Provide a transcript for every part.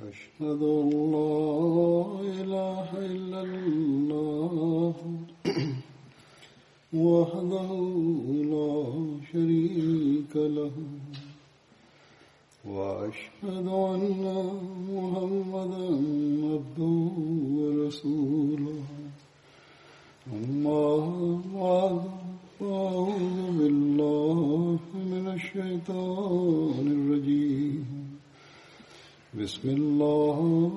أشهد أن لا إله إلا الله وحده لا شريك له وأشهد أن محمدا عبده ورسوله أما بعد فأعوذ بالله من الشيطان الرجيم بسم الله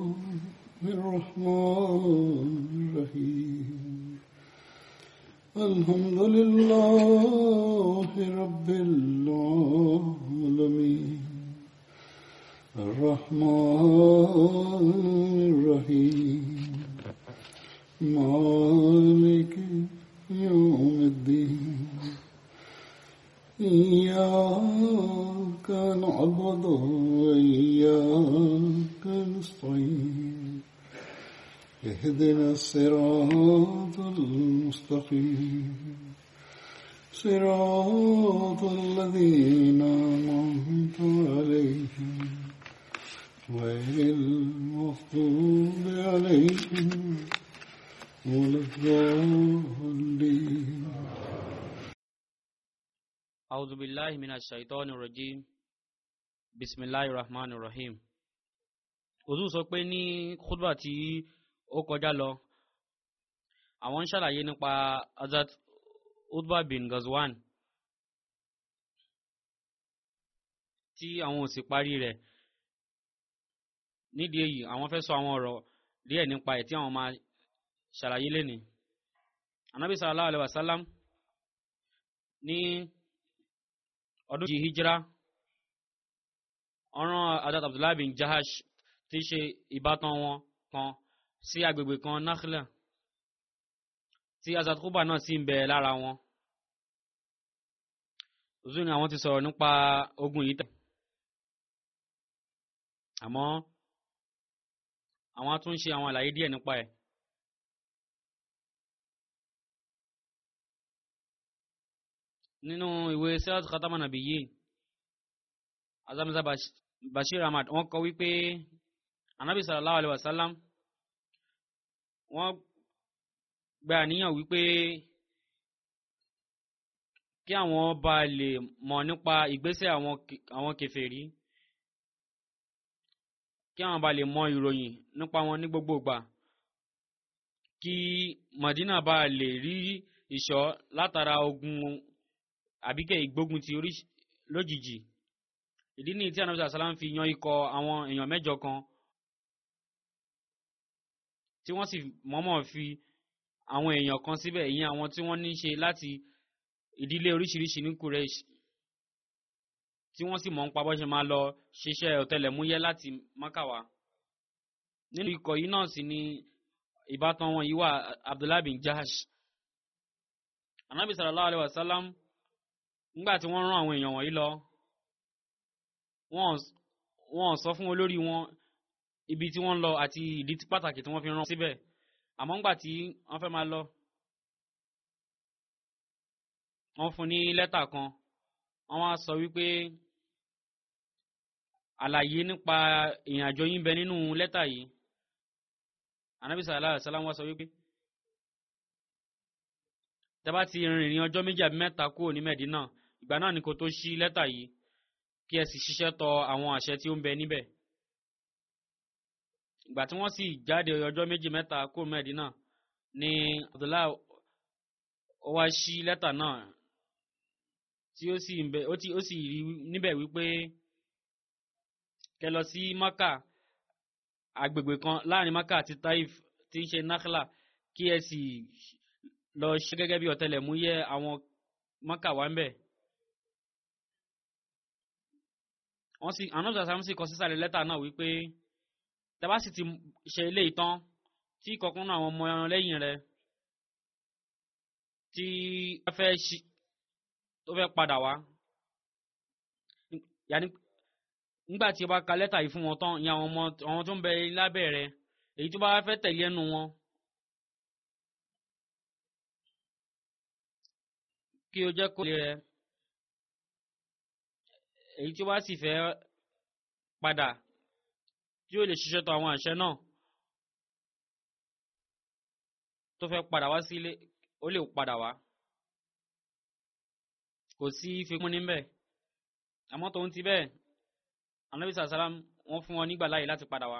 الرحمن الرحيم الحمد لله رب العالمين الرحمن الرحيم مالك يوم الدين إياك نعبد وإياك نستعين اهدنا الصراط المستقيم صراط الذين أنعمت عليهم غير المغضوب عليهم ولا الضالين أعوذ بالله من الشيطان الرجيم بسم الله الرحمن الرحيم òtún sọ pé ní khutba tí ó kọjá lọ àwọn ń ṣàlàyé nípa Hazrat Utba bin Ghazwan tí àwọn ò sì parí rẹ̀ nídìí èyí àwọn fẹ́ sọ àwọn ọ̀rọ̀ díẹ̀ nípa ẹ̀ tí àwọn máa ṣàlàyé lénìí anabi sallallahu alayhi wa sallam ní ọdún yìí hijira ọ̀ràn Hazrat Abdullahi bin Jahash tí í ṣe ìbátan wọn kan sí agbègbè kan Nakhla tí Hazrat Quba náà sì ń bẹ lára wọn òzú ni àwọn ti sọ̀rọ̀ nípa ogun yìí tẹ̀ àmọ́ àwọn á tún ṣe àwọn àlàyé díẹ̀ nípa ẹ̀. nínú ìwé sẹ́wọ́n khatama nabiyyin azamza bashir ahmad wọ́n kọ wípé anabi sallallahu alayhi wa sallam wọ́n gba àníyàn wípé kí àwọn bá lè mọ̀ nípa ìgbésẹ̀ àwọn kèfèrí kí àwọn bá lè mọ ìròyìn nípa wọn ní gbogbo ìgbà kí madina bá lè rí ìṣọ́ látara ogun àbíkẹ́ ìgbógun ti orí lójijì ìdí ní tí anabi sàlám fi yan ikọ̀ àwọn èèyàn mẹ́jọ kan tí wọ́n sì mọ̀ọ́mọ̀ fi àwọn èèyàn kan síbẹ̀ ìyẹn àwọn tí wọ́n ní ṣe láti ìdílé oríṣiríṣi ní Quraysh tí wọ́n sì mọ̀ ń pa bó ṣe máa lọ ṣiṣẹ́ ọ̀tẹlẹ̀múyẹ́ láti Mákàwá nínú ikọ̀ yìí náà sì ni ìbátan wọn yìí wà Abdullahi bin Jahash anabi sallallahu alayhi wa sallam nígbà tí wọ́n rán àwọn èèyàn wọ̀nyí lọ wọ́n sọ fún olórí wọn ibi tí wọ́n lọ àti ìdí pàtàkì tí wọ́n fi rán síbẹ̀ àmọ́ ńgbà tí wọ́n fẹ́ máa lọ wọ́n fún ní lẹ́tà kan wọ́n wá sọ wípé àlàyé nípa ìrìn àjò yín bẹ nínú lẹ́tà yìí anabi sallallahu alaihi wasallam wá sọ wípé tẹ́bá ti rìnrìn ọjọ́ méjì àbí mẹ́ta kúrò ní Mẹ́dínà ìgbà náà ni kò tó ṣí lẹ́tà yìí kí ẹ sì ṣiṣẹ́ tọ àwọn àṣẹ tí ó ń bẹ níbẹ̀ ìgbà tí wọ́n sì jáde ọjọ́ méjì mẹ́ta kúrò Mẹ́dínà ni Abdullahi ó wá ṣí lẹ́tà náà tí ó sì ń bẹ ó ti ó sì rí níbẹ̀ wípé kẹ lọ sí Maka agbègbè kan láàrin Maka àti Taif tí ń ṣe Nakhla kí ẹ sì lọ ṣe gẹ́gẹ́ bí ọ̀tẹlẹ̀múyẹ́ àwọn Maka wà ń bẹ̀. wọ́n sì àwọn ọ̀sán sì kọ sísàlẹ̀ lẹ́tà náà wípé tẹ́bá sì ti ṣe ilé ìtàn tí kọ̀ọ̀kan náà àwọn ọmọ ẹran lẹ́yìn rẹ̀ tí wọ́n fẹ́ ṣí tó fẹ́ padà wá yàní nígbà tí o bá ka lẹ́tà yìí fún wọn tán ìyẹn àwọn ọmọ àwọn tó ń bẹ lábẹ́ rẹ̀ èyí tó bá fẹ́ tẹ̀lé ẹnu wọn kí o jẹ́ kó lè rẹ èyí tí ó bá sì fẹ́ padà tí ó lè ṣiṣẹ́ tó àwọn àṣẹ náà tó fẹ́ padà wá sílé ó lè padà wá kò sí fikún níbẹ̀ àmọ́ tòun ti bẹ́ẹ̀ anabi sàlám wọ́n fún wọn nígbà láàyè láti padà wá.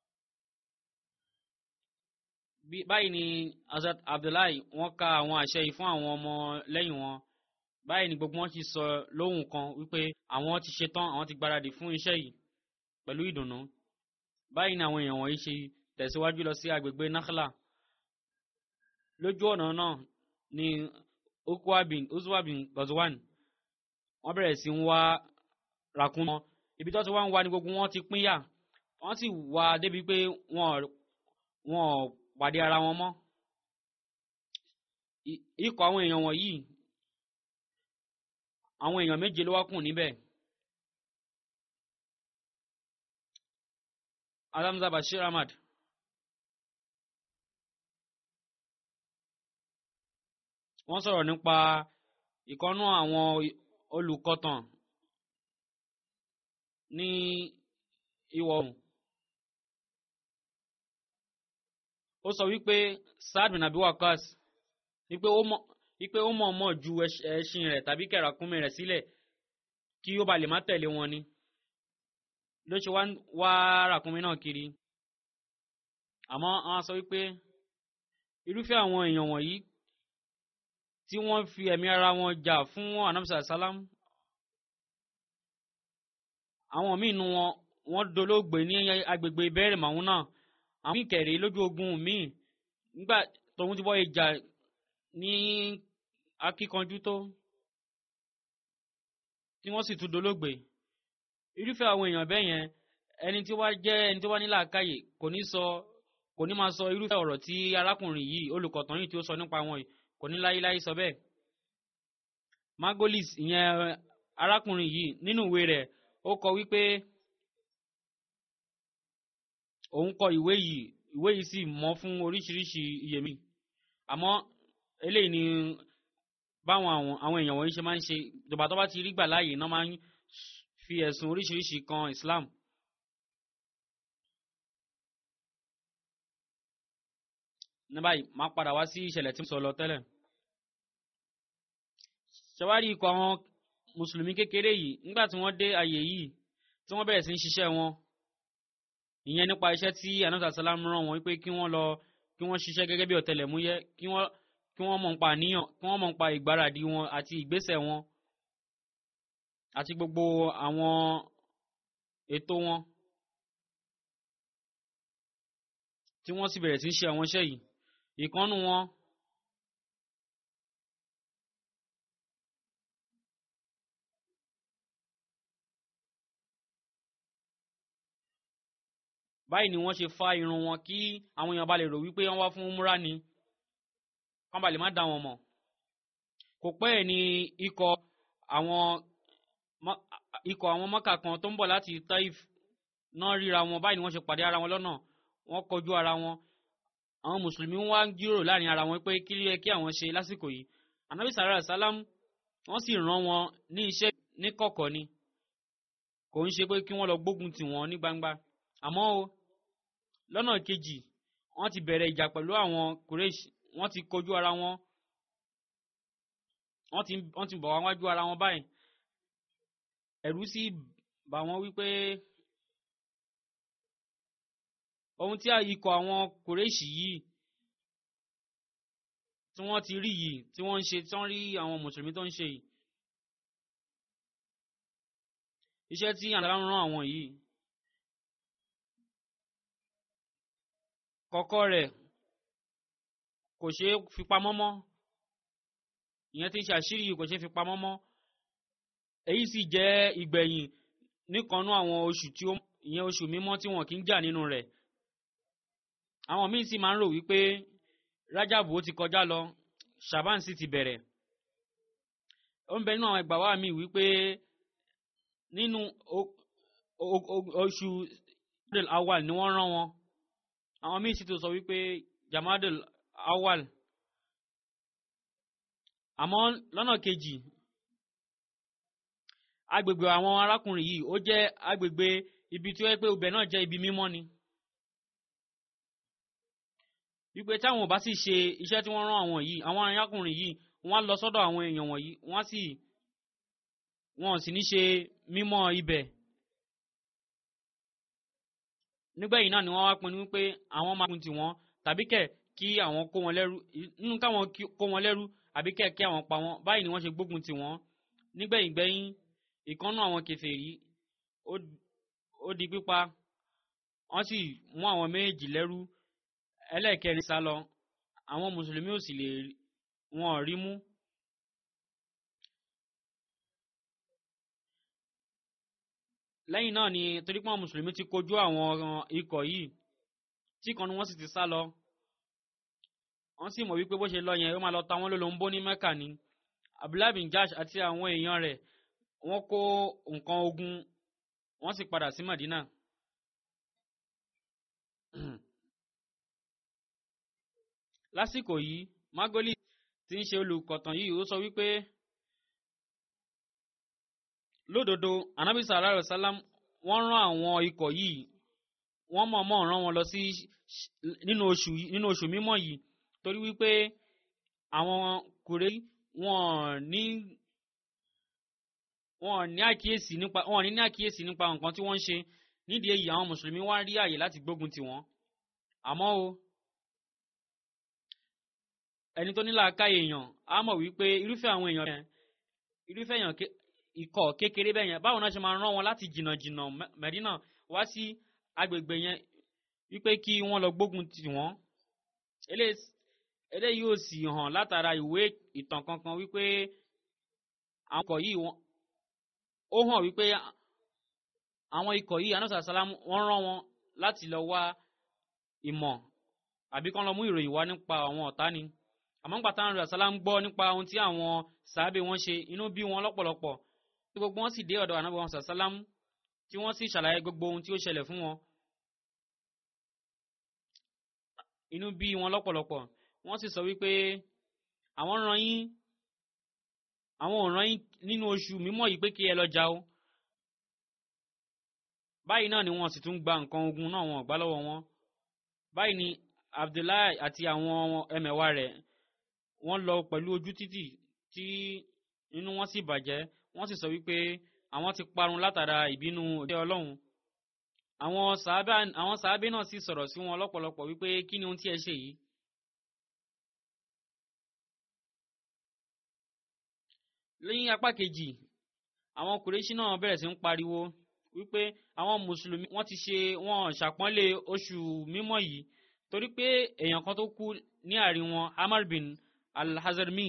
báyìí ni Hazrat Abdullahi wọ́n ka àwọn àṣẹ yìí fún àwọn ọmọ lẹ́yìn wọn báyìí ni gbogbo wọn ti sọ lóhùn kan wípé àwọn ti ṣetán àwọn ti gbáradì fún iṣẹ́ yìí pẹ̀lú ìdùnnú báyìí ni àwọn èèyàn wọ̀nyí ṣe tẹ̀síwájú lọ sí agbègbè Nakhla lójú ọ̀nà náà ni Ukwa bin Uzwa bin Gazwan wọ́n bẹ̀rẹ̀ sí ń wá ràkún wọn ibi tó ti wá ń wá ní gbogbo wọn ti pínyà wọ́n sì wá débi pé wọ́n wọ́n pàdé ara wọn mọ́ ikọ̀ àwọn èèyàn wọ̀nyí àwọn èèyàn méje ló wá kù níbẹ̀ Alamza Bashir Ahmad wọ́n sọ̀rọ̀ nípa ìkọ́nú àwọn olùkọ́tàn ní ìwọ̀ oòrùn. ó sọ wípé Saad bin Abi Waqqas wípé ó mọ̀ wípé ó mọ̀ mọ̀ ju ẹṣin rẹ̀ tàbí kẹ̀ràkúnmí rẹ̀ sílẹ̀ kí ó ba lè má tẹ̀lé wọn ni ló ṣe wá ràkúnmí náà kiri àmọ́ àwọn sọ wípé irúfẹ́ àwọn èèyàn wọ̀nyí tí wọ́n fi ẹ̀mí ara wọn jà fún anamsa salam àwọn míì nu wọn wọ́n dolóògbé ní agbègbè bẹ́ẹ̀rẹ̀ màún náà àwọn míì kẹ̀rẹ́ lójú ogun míì nígbà tóun ti bọ́ ìjà ní akíkanjú tó tí wọ́n sì tún dolóògbé irúfẹ́ àwọn èèyàn bẹ́ẹ̀ yẹn ẹni tí wá jẹ́ ẹni tí wá ní làákàyè kò ní sọ kò ní máa sọ irúfẹ́ ọ̀rọ̀ tí arákùnrin yìí olùkọ̀tàn yìí tí ó sọ nípa wọn yìí kò ní láyéláyé sọ bẹ́ẹ̀. Margolis ìyẹn arákùnrin yìí nínú ìwé rẹ̀ ó kọ wípé òun kọ ìwé yìí ìwé yìí sì mọ́ fún oríṣiríṣi iyèmí àmọ́ eléyìí ni báwọn àwọn àwọn èèyàn wọ̀nyí ṣe máa ń ṣe ìjọba tó bá ti rí gbà láàyè náà máa ń fi ẹ̀sùn oríṣiríṣi kan Islam. ní báyìí máa padà wá sí ìṣẹ̀lẹ̀ tí mo sọ lọ tẹ́lẹ̀. ṣàwárí ikọ̀ àwọn mùsùlùmí kékeré yìí nígbà tí wọ́n dé àyè yìí tí wọ́n bẹ̀rẹ̀ sí ń ṣiṣẹ́ wọn ìyẹn nípa iṣẹ́ tí anasa salam rán wọn wípé kí wọ́n lọ kí wọ́n ṣiṣẹ́ gẹ́gẹ́ bí ọ̀tẹlẹ̀múyẹ́ kí wọ́n kí wọ́n mọ̀ nípa àníyàn kí wọ́n mọ̀ nípa ìgbáradì wọn àti ìgbésẹ̀ wọn àti gbogbo àwọn ètò wọn tí wọ́n sì bẹ̀rẹ̀ sí ń ṣe àwọn iṣẹ́ yìí ìkànnù wọn báyìí ni wọ́n ṣe fa irun wọn kí àwọn èèyàn bá lè rò wípé wọ́n wá fún umra ni kán bá lè má dá wọn mọ̀ kò pẹ́ ẹ̀ ní ikọ̀ àwọn ikọ̀ àwọn mọ́kà kan tó ń bọ̀ láti Taif náà ríra wọn báyìí ni wọ́n ṣe pàdé ara wọn lọ́nà wọ́n kọjú ara wọn àwọn mùsùlùmí wá ń jíròrò láàrin ara wọn pé kí ló yẹ kí àwọn ṣe lásìkò yìí anabi sàrà sálám wọ́n sì rán wọn ní iṣẹ́ ní kọ̀kọ̀ ni kò ń ṣe pé kí wọ́n lọ gbógun tì wọ́n ní gbangba àmọ́ o lọ́nà kejì wọ́n ti bẹ̀rẹ̀ ìjà pẹ̀lú àwọn Quraysh wọ́n ti kojú ara wọn wọ́n ti wọ́n ti bọ̀ wá wájú ara wọn báyìí ẹ̀rù sì bà wọ́n wípé ohun tí ikọ̀ àwọn kòrèṣì yìí tí wọ́n ti rí yìí tí wọ́n ń ṣe tí wọ́n rí àwọn mùsùlùmí tó ń ṣe yìí iṣẹ́ tí àdàlà ń rán àwọn yìí kọ́kọ́ rẹ̀ kò ṣe é fi pamọ́ mọ́ ìyẹn tí ń ṣe àṣírí yìí kò ṣe é fi pamọ́ mọ́ èyí sì jẹ́ ìgbẹ̀yìn níkanú àwọn oṣù tí ó ìyẹn oṣù mímọ́ tí wọn kì í jà nínú rẹ̀ àwọn míín sì máa ń rò wípé rájàbù ó ti kọjá lọ shaban sì ti bẹ̀rẹ̀ ó ń bẹ nínú àwọn ẹgbàá wa mi wípé nínú oṣù jamadal awal ni wọ́n rán wọn àwọn míín sì tó sọ wípé jamadal awal àmọ́ lọ́nà kejì agbègbè àwọn arákùnrin yìí ó jẹ́ agbègbè ibi tí ó yẹ pé ibẹ̀ náà jẹ́ ibi mímọ́ ni wípé táwọn ò bá sì ṣe iṣẹ́ tí wọ́n rán àwọn yìí àwọn arákùnrin yìí wọ́n á lọ sọ́dọ̀ àwọn èèyàn wọ̀nyí wọ́n á sì wọ́n sì ní ṣe mímọ́ ibẹ̀ nígbẹ̀yìn náà ni wọ́n wá pinnu wípé àwọn máa kun tiwọn tàbí kẹ̀ kí àwọn kó wọn lẹ́rú nínú káwọn kó wọn lẹ́rú àbí kẹ̀ kí àwọn pa wọn báyìí ni wọ́n ṣe gbógun tiwọn nígbẹ̀yìn gbẹ̀yìn ìkànnù àwọn kèfèrí ó di pípa wọ́n sì mú àwọn méjì lẹ́rú ẹlẹ́ẹ̀kẹrin sá lọ àwọn mùsùlùmí ò sì lè wọn rí mú. lẹ́yìn náà ni torí pé àwọn mùsùlùmí ti kojú àwọn ikọ̀ yìí tí kan ni wọ́n sì ti sá lọ wọ́n sì mọ̀ wípé bó ṣe lọ yẹn ó máa lọ ta wọ́n lólobó ní mẹ́kà ni abdullahi bin jash àti àwọn èèyàn rẹ̀ wọ́n kó nǹkan ogun wọ́n sì padà sí madina. lásìkò yìí magoli tí ń ṣe olùkọ̀tàn yìí ó sọ wípé lódodo anabi sallallahu alayhi wa sallam wọ́n rán àwọn ikọ̀ yìí wọ́n mọ̀ọ́mọ̀ rán wọn lọ sí nínú oṣù nínú oṣù mímọ́ yìí torí wípé àwọn kùrẹ́ wọn ní wọn ní àkíyèsí nípa wọn ní ní àkíyèsí nípa nǹkan tí wọ́n ń ṣe nídìí èyí àwọn mùsùlùmí wá rí àyè láti gbógun tì wọ́n àmọ́ o ẹni tó ní làákàyè èèyàn á mọ̀ wípé irúfẹ́ àwọn èèyàn yẹn irúfẹ́ èèyàn ikọ̀ kékeré bẹ́ẹ̀ yẹn báwo náà ṣe máa rán wọn láti jìnnà jìnnà Mẹ́dínà wá sí agbègbè yẹn wípé kí wọ́n lọ gbógun tì wọ́n eléyìí ò sì hàn látara ìwé ìtàn kankan wípé àwọn ikọ̀ yìí ó hàn wípé àwọn ikọ̀ yìí anúṣà sálám wọ́n rán wọn láti lọ wá ìmọ̀ àbí kán lọ mú ìròyìn wá nípa àwọn ọ̀tá ni àmọ́ nígbà táwọn anúṣà sálám gbọ́ nípa ohun tí àwọn sàábé wọn ṣe inú bí wọn lọ́pọ̀lọpọ̀ tí gbogbo wọn sì dé ọ̀dọ̀ ànábì wọn sàsálám tí wọ́n sì ṣàlàyé gbogbo ohun tí ó ṣẹlẹ̀ fún wọn inú bí wọn lọ́pọ̀lọpọ̀ wọ́n sì sọ wípé àwọn rán yín àwọn ò rán yín nínú oṣù mímọ́ yìí pé kí ẹ lọ jà o báyìí náà ni wọ́n sì tún gba nǹkan ogun náà wọn gbà lọ́wọ́ wọn báyìí ni Abdullahi àti àwọn ẹmẹ̀wà rẹ̀ wọ́n lọ pẹ̀lú ojú títì tí inú wọn sì bàjẹ́ wọ́n sì sọ wípé àwọn ti parun látara ìbínú òde Ọlọ́run àwọn sàábà àwọn sàábé náà sì sọ̀rọ̀ sí wọn lọ́pọ̀lọpọ̀ wípé kí ni ohun tí ẹ ṣe yìí. lẹ́yìn apá kejì àwọn kùrẹ́ṣí náà bẹ̀rẹ̀ sí ń pariwo wípé àwọn mùsùlùmí wọ́n ti ṣe wọ́n ṣàpọ́nlé oṣù mímọ́ yìí torí pé èèyàn kan tó kú ní àárín wọn Amar bin al-Hazarmi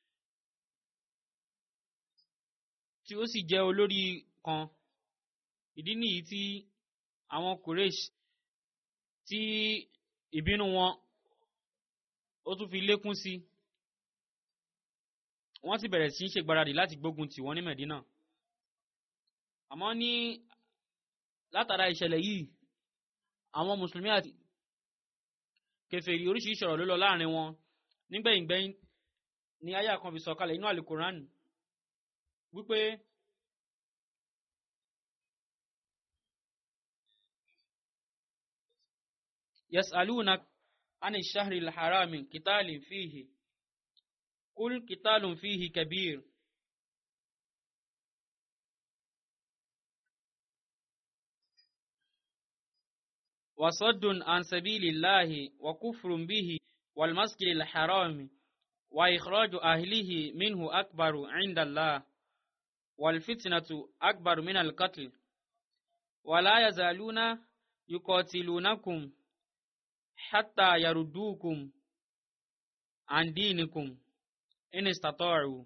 tí ó sì jẹ́ olórí kan ìdí nìyí tí àwọn Quraysh tí ìbínú wọn ó tún fi lékún sí wọ́n sì bẹ̀rẹ̀ sí í ṣègbáradì láti gbógun tì wọ́n ní Medina àmọ́ ní látara ìṣẹ̀lẹ̀ yìí àwọn mùsùlùmí àti kèfèrí oríṣiríṣi ọ̀rọ̀ ló lọ láàrin wọn nígbẹ̀yìngbẹ̀yìn ni àyà kan fi sọ̀kalẹ̀ inú àlùkùrán wípé yasaluna ani shahri alharami kitalin fihi kul kitalun fihi kabir وصد عن سبيل الله وكفر به والمسجد الحرام وإخراج أهله منه أكبر عند الله والفتنة أكبر من القتل ولا يزالون يقاتلونكم حتى يردوكم عن دينكم إن استطاعوا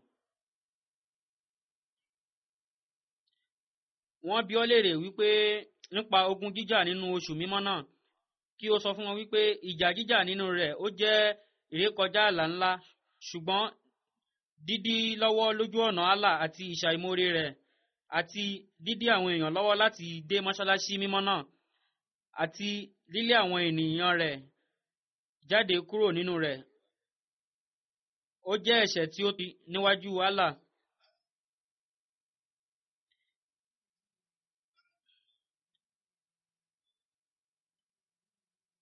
wọ́n bi ọ́ léèrè wípé nípa ogun jíjà nínú oṣù mímọ́ náà kí o sọ fún wọn wípé ìjà jíjà nínú rẹ̀ ó jẹ́ ìrékọjá ààlà ńlá ṣùgbọ́n dídí lọ́wọ́ lójú ọ̀nà Allah àti ìṣàìmoore rẹ̀ àti dídí àwọn èèyàn lọ́wọ́ láti dé mọ́ṣáláṣí mímọ́ náà àti lílé àwọn ènìyàn rẹ̀ jáde kúrò nínú rẹ̀ ó jẹ́ ẹ̀ṣẹ̀ tí ó ti níwájú Allah.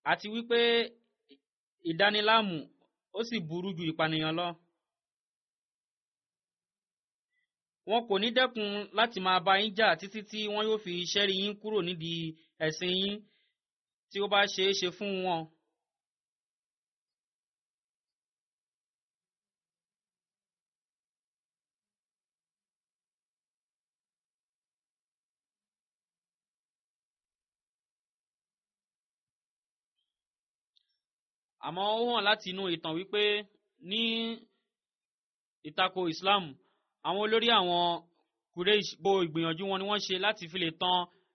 àti wípé ìdániláàmú ó sì burú ju ìpànìyàn lọ. wọn kò ní dẹ́kun láti máa bá yín jà títí tí wọn yóò fi ṣẹ́rí yín kúrò nídìí ẹ̀sìn yín tí ó bá ṣeé ṣe fún wọn. àmọ́ ó hàn láti inú ìtàn wípé ní ìtako Islam àwọn olórí àwọn Quraysh bo ìgbìyànjú wọn ni wọ́n ṣe láti fi lè tàn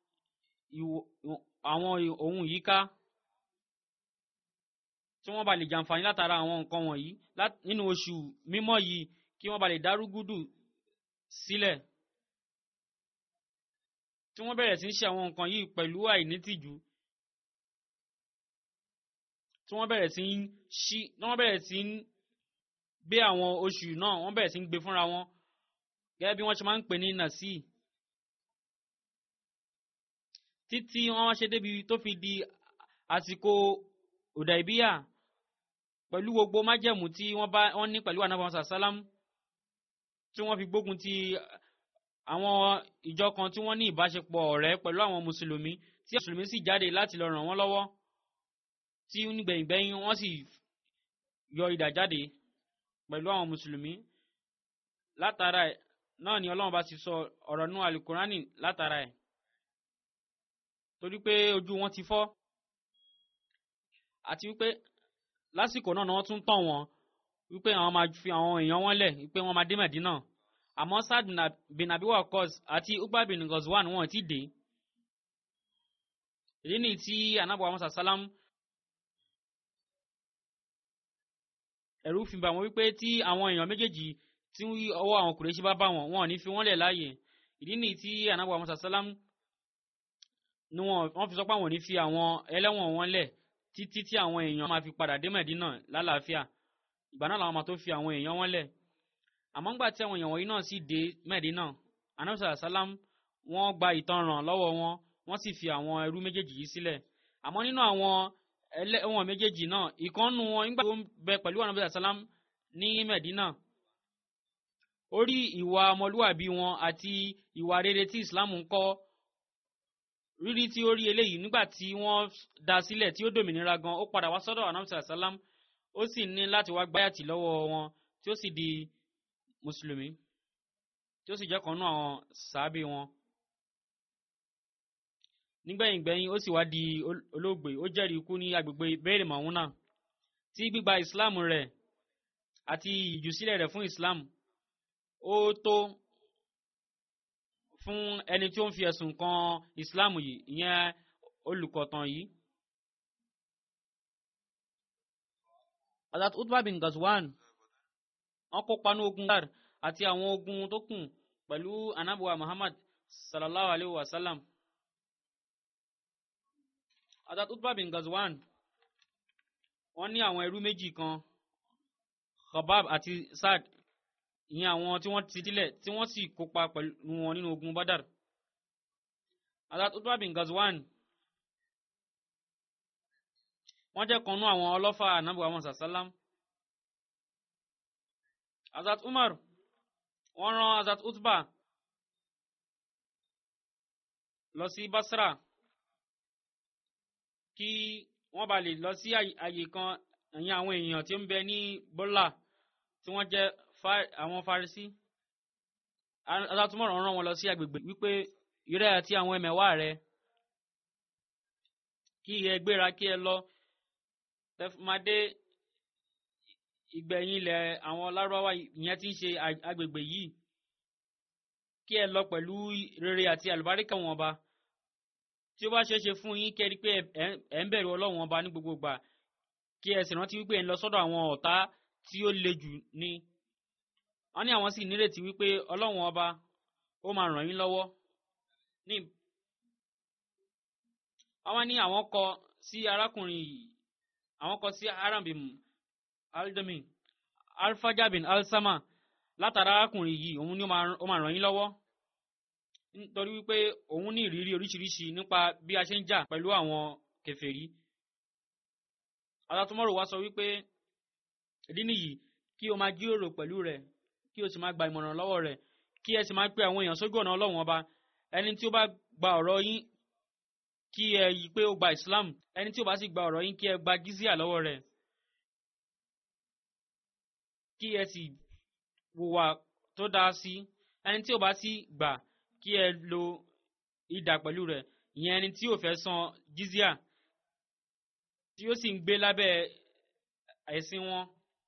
àwọn ohun yìí ká tí wọ́n bá lè jàǹfààní látara àwọn nǹkan wọ̀nyí nínú oṣù mímọ́ yìí kí wọ́n bá lè dárúgúdù sílẹ̀ tí wọ́n bẹ̀rẹ̀ sí ń ṣe àwọn nǹkan yìí pẹ̀lú àìnítìjú tí wọ́n bẹ̀rẹ̀ sí ń ṣí tí wọ́n bẹ̀rẹ̀ sí ń gbé àwọn oṣù náà wọ́n bẹ̀rẹ̀ sí ń gbé fúnra wọn gẹ́gẹ́ bí wọ́n ṣe máa ń pè ní nàṣí títí wọ́n wá ṣe débi tó fi di àsìkò òdàìbíyà pẹ̀lú gbogbo májẹ̀mú tí wọ́n bá wọ́n ní pẹ̀lú ànábì Muhammad sàlám tí wọ́n fi gbógun ti àwọn ìjọ kan tí wọ́n ní ìbáṣepọ̀ ọ̀rẹ́ pẹ̀lú àwọn mùsùlùmí tí mùsùlùmí sì jáde láti lọ ràn wọ́n lọ́wọ́ tí nígbẹ̀yìngbẹ̀yìn wọ́n sì yọ idà jáde pẹ̀lú àwọn mùsùlùmí látara ẹ̀ náà ni ọlọ́run bá ti sọ ọ̀rọ̀ nú alukurani látara ẹ̀ torí pé ojú wọn ti fọ́ àti wípé lásìkò náà ni wọ́n tún tàn wọ́n wípé àwọn máa fi àwọn èèyàn wọn lẹ̀ wípé wọ́n máa dé Mẹ̀dínà àmọ́ Saad bin Abi Waqqas àti Uqba bin Ghazwan wọn ti dé ìdí nìyí tí anábọ̀ àwọn sàsálám ẹ̀rù fi bà wọ́n wípé tí àwọn èèyàn méjèèjì tí ọwọ́ àwọn Kùrẹ́ṣì bá bá wọn wọn ò ní fi wọ́n lẹ̀ láàyè ìdí nìyí tí anábọ̀ àwọn sàsálám ni wọ́n fi sọ pé àwọn ò ní fi àwọn ẹlẹ́wọ̀n wọn lẹ̀ títí tí àwọn èèyàn máa fi padà dé Mẹ̀dínà lálàáfíà ìgbà náà làwọn máa tó fi àwọn èèyàn wọn lẹ̀ àmọ́ ńgbà tí àwọn èèyàn wọ̀nyí náà sì dé Mẹ̀dínà anábọ̀ sàsálám wọ́n gba ìtanràn lọ́wọ́ wọn wọ́n sì fi àwọn ẹrú méjèèjì yìí sílẹ̀ àmọ́ nínú àwọn ẹlẹ́wọ̀n méjèèjì náà ìkànnù wọn nígbà tó ń bẹ pẹ̀lú àwọn ọ̀nàbẹ̀sà sálám ní Mẹ̀dínà ó rí ìwà ọmọlúwàbí wọn àti ìwà rere tí Islam ń kọ́ rírí tí ó rí eléyìí nígbà tí wọ́n dá sílẹ̀ tí ó dòmìnira gan ó padà wá sọ́dọ̀ ọ̀nàbẹ̀sà sálám ó sì ní láti wá gbáyàtì lọ́wọ́ wọn tí ó sì di mùsùlùmí tí ó sì jẹ́ kan náà àwọn sàábì wọn nígbẹ̀yìn gbẹ̀yìn ó sì wá di olóògbé ó jẹ́rìí ikú ní agbègbè bẹ́ẹ̀rẹ̀ mọ̀húnà tí gbígba ìsìláàmù rẹ̀ àti ìjùsílẹ̀ rẹ̀ fún ìsìláàmù ó tó fún ẹni tí ó ń fi ẹ̀sùn kan ìsìláàmù yìí ìyẹn olùkọ̀tàn yìí. Hazrat Utbah bin Ghazwan wọ́n kópa ní ogun Badr àti àwọn ogun tó kù pẹ̀lú anabuwa Muhammad sallallahu alayhi wa sallam. Hazrat Utbah bin Ghazwan wọ́n ní àwọn ẹrú méjì kan Khabab àti Saad ìyẹn àwọn tí wọ́n ti sílẹ̀ tí wọ́n sì kópa pẹ̀lú wọn nínú ogun Badar. Hazrat Utbah bin Ghazwan wọ́n jẹ́ kan nú àwọn ọlọ́fà ànábì wa Muhammad sallam. Hazrat Umar wọ́n rán Hazrat Utbah lọ sí Basra kí wọ́n bá lè lọ sí àyè kan ẹ̀yìn àwọn èèyàn tí ó ń bẹ ní bọ́là tí wọ́n jẹ́ àwọn Farisi alátumọ̀ràn rán wọn lọ sí agbègbè wípé ìrẹ́ àti àwọn ẹmẹ̀wà rẹ kí ẹ gbéra kí ẹ lọ tẹfúmadé ìgbẹ̀yìn ilẹ̀ àwọn lárúbáwá ìyẹn tí ń ṣe agbègbè yìí kí ẹ lọ pẹ̀lú rere àti àlùbáríkà wọn ọba tí ó bá ṣeé ṣe fún yín kẹ́rí pé ẹ̀ ń bẹ̀rù ọlọ́run ọba ní gbogbo ìgbà kí ẹ sì rántí wípé ẹ̀ ń lọ sọ́dọ̀ àwọn ọ̀tá tí ó le jù ní. wọ́n ní àwọn sì nírètí wípé ọlọ́run ọba ó máa ràn yín lọ́wọ́ ní. àwọn ní àwọn kọ sí arákùnrin yìí àwọn kọ sí arambim aldami alfaja bin alsama látara arákùnrin yìí òun ni ó máa ràn yín lọ́wọ́ nítorí wípé òun ní ìrírí oríṣiríṣi nípa bí a ṣe ń jà pẹ̀lú àwọn kèfèrí alátumọ̀rò wa sọ wípé ìdí nìyí kí o máa jíròrò pẹ̀lú rẹ̀ kí o sì máa gba ìmọ̀ràn lọ́wọ́ rẹ̀ kí ẹ sì máa pe àwọn èèyàn sójú ọ̀nà ọlọ́run ọba ẹni tí ó bá gba ọ̀rọ̀ yín kí ẹ yí pé ó gba islam ẹni tí ó bá sì gba ọ̀rọ̀ yín kí ẹ gba gízíà lọ́wọ́ rẹ̀ kí ẹ sì wùwà tó dáa sí ẹni tí ó bá sì gbà kí ẹ lo idà pẹ̀lú rẹ̀ ìyẹn ẹni tí ò fẹ́ san gízíà tí ó sì ń gbé lábẹ́ ẹ̀sìn wọn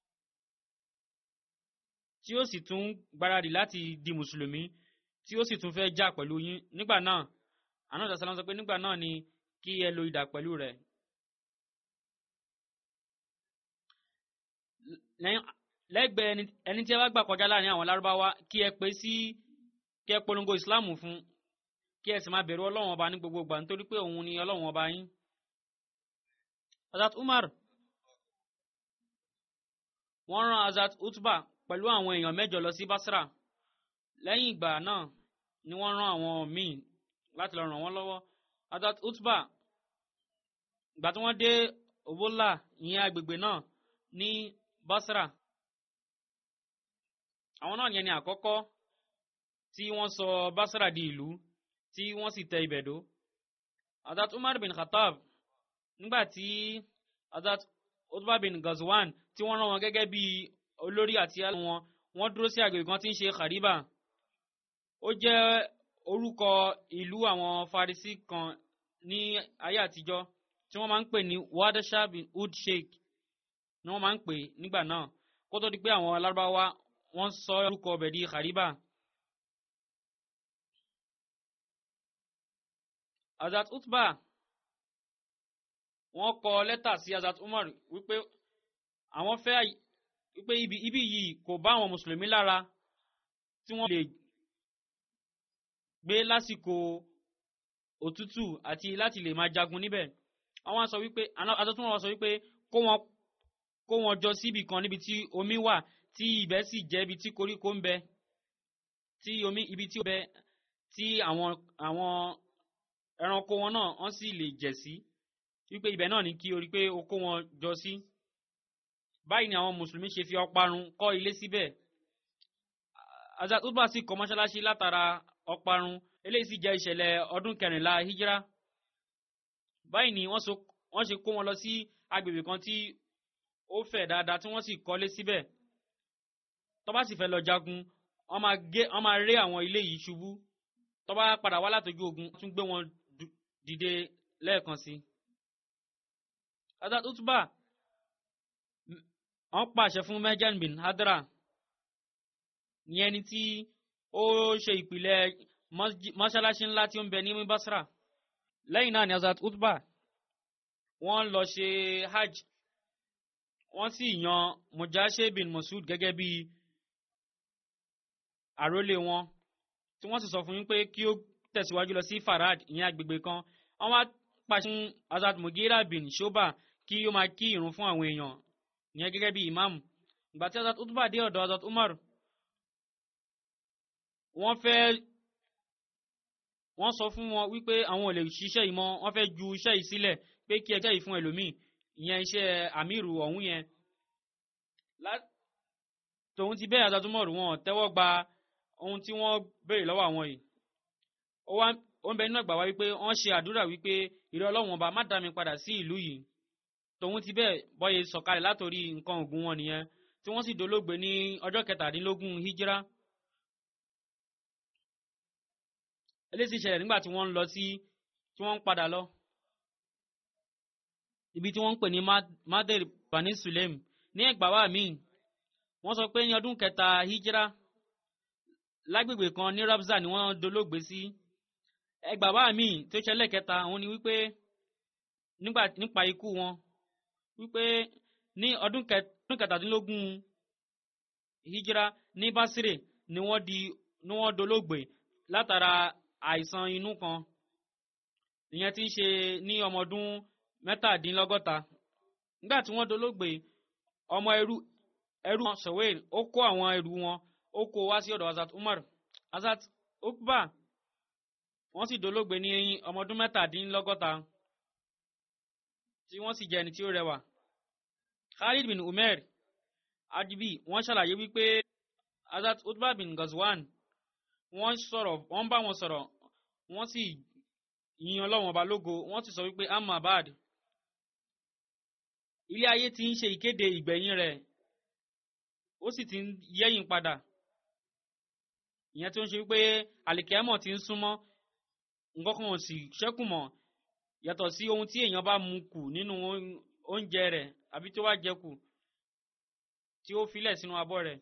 tí ó sì tún gbáradì láti di mùsùlùmí tí ó sì tún fẹ́ jà pẹ̀lú yín nígbà náà àná ìdásálàm sọ pé nígbà náà ni kí ẹ lo idà pẹ̀lú rẹ̀. lẹ́gbẹ̀ẹ́ ẹni tí ẹ bá gbà kọjá láàrin àwọn lárúbáwá kí ẹ pè sí kí ẹ polongo ìsìláàmù fún kí ẹ sì máa bẹ̀rù ọlọ́run ọba ní gbogbo ìgbà nítorí pé òun ni ọlọ́run ọba yín. Hazrat Umar wọ́n rán Hazrat Utba pẹ̀lú àwọn èèyàn mẹ́jọ lọ sí Basra lẹ́yìn ìgbà náà ni wọ́n rán àwọn míì láti lọ ràn wọ́n lọ́wọ́ Hazrat Utba ìgbà tí wọ́n dé Obola ìyẹn agbègbè náà ní Basra àwọn náà yẹn ni àkọ́kọ́ tí wọ́n sọ Basra di ìlú tí wọ́n sì tẹ ibẹ̀ dó Hazrat Umar bin Khattab nígbà tí Hazrat Utba bin Ghazwan tí wọ́n rán wọn gẹ́gẹ́ bí olórí àti àwọn wọn wọ́n dúró sí agbègbè kan tí ń ṣe Khariba ó jẹ́ orúkọ ìlú àwọn Farisi kan ní ayé àtijọ́ tí wọ́n máa ń pè ní Wadasha bin Ud Sheikh ni wọ́n máa ń pè nígbà náà kó tó di pé àwọn alárúbáwá wọ́n sọ orúkọ ọbẹ̀ di Khariba. Hazrat Utba wọ́n kọ lẹ́tà sí Hazrat Umar wípé àwọn fẹ́ wípé ibi ibi yìí kò bá àwọn mùsùlùmí lára tí wọ́n lè gbé lásìkò òtútù àti láti lè máa jagun níbẹ̀ àwọn sọ wípé Hazrat Umar sọ wípé kó wọn kó wọn jọ síbì kan níbi tí omi wà tí ibẹ̀ sì jẹ́ ibi tí koríko ń bẹ tí omi ibi tí ó bẹ tí àwọn àwọn ẹranko wọn náà wọ́n sì lè jẹ̀ sí wípé ibẹ̀ náà ní kí o rí pé o kó wọn jọ sí. báyìí ni àwọn mùsùlùmí ṣe fi ọparun kọ́ ilé síbẹ̀. Hazrat Utba sì kọ́ mọ́ṣáláṣí látara ọparun eléyìí sì jẹ́ ìṣẹ̀lẹ̀ ọdún kẹrìnlá hijra. báyìí ni wọ́n ṣe kó wọn lọ sí agbègbè kan tí ó fẹ̀ dáadáa tí wọ́n sì kọ́lé síbẹ̀. tó bá sì fẹ́ lọ jagun wọ́n máa ré àwọn ilé yìí ṣubú tó bá padà wá látọjú ogun tún gbé wọn dìde lẹ́ẹ̀kan sí. Hazrat Utba wọ́n pàṣẹ fún Mejan bin Hadra ní ẹni tí ó ṣe ìpìlẹ̀ mọ́ṣáláṣí ńlá tí ó ń bẹ ní Basra. lẹ́yìn náà ni Hazrat Utba wọ́n lọ ṣe hajj wọ́n sì yan Mujashe bin Masud gẹ́gẹ́ bí àrólé wọn tí wọ́n sì sọ fún yín pé kí ó tẹ̀síwájú lọ sí Farad ìyẹn agbègbè kan wọ́n wá pàṣẹ fún Hazrat Mugira bin Shoba kí ó máa kí ìrun fún àwọn èèyàn ìyẹn gẹ́gẹ́ bí ìmáàmù ìgbà tí Hazrat Utba dé ọ̀dọ̀ Hazrat Umar wọ́n fẹ́ wọ́n sọ fún wọn wípé àwọn ò lè ṣiṣẹ́ yìí mọ́ wọ́n fẹ́ ju iṣẹ́ yìí sílẹ̀ pé kí ẹjẹ́ yìí fún ẹlòmíì ìyẹn iṣẹ́ àmírù ọ̀hún yẹn tòun ti bẹ́ẹ̀ Hazrat Umar wọn tẹ́wọ́ gba ohun tí wọ́n béèrè lọ́wọ́ àwọn yìí ó ń bẹ nínú ẹgbàá wá wípé wọ́n ṣe àdúrà wípé ìrẹ́ ọlọ́run ọba má dá mi padà sí ìlú yìí tòun ti bẹ́ẹ̀ bọ́yẹ sọ̀kalẹ̀ látòrí nǹkan ògùn wọn nìyẹn tí wọ́n sì dolóògbé ní ọjọ́ kẹtàdínlógún hijira eléyìí ṣẹlẹ̀ nígbà tí wọ́n ń lọ sí tí wọ́n ń padà lọ ibi tí wọ́n ń pè ní mader bani sulem ní ẹgbàá wá míì wọ́n sọ pé ní ọdún kẹta hijira lágbègbè kan ní rabza ni wọ́n dolóògbé sí ẹgbàá wá míì tó ṣẹlẹ̀ kẹta òun ni wípé nípa ikú wọn wípé ní ọdún kẹtàdínlógún hijira ní basire ni wọ́n di ni wọ́n dolóògbé látara àìsàn inú kan ìyẹn tí ń ṣe ní ọmọ ọdún mẹ́tàdínlọ́gọ́ta nígbà tí wọ́n dolóògbé ọmọ ẹrú ẹrú wọn sọ̀wéèl ó kó àwọn ẹrú wọn ó kó wá sí ọ̀dọ̀ Hazrat Umar Hazrat Ukba wọ́n sì dolóògbé ní ọmọ ọdún mẹ́tàdínlọ́gọ́ta tí wọ́n sì jẹ́ ẹni tí ó rẹwà Khalid bin Umar Adibi wọ́n ṣàlàyé wípé Hazrat Utbah bin Ghazwan wọ́n sọ̀rọ̀ wọ́n bá wọn sọ̀rọ̀ wọ́n sì yin Ọlọ́run ọba lógo wọ́n sì sọ wípé amabad ilé ayé ti ń ṣe ìkéde ìgbẹ̀yìn rẹ̀ ó sì ti ń yẹ́yìn padà ìyẹn tó ń ṣe wípé àlìkẹ́mọ̀ ti ń súnmọ́ nǹkan kan ò sì ṣẹ́kù mọ́ yàtọ̀ sí ohun tí èèyàn bá mu kù nínú oúnjẹ rẹ̀ àbí tó bá jẹ kù tí ó filẹ̀ sínú abọ́ rẹ̀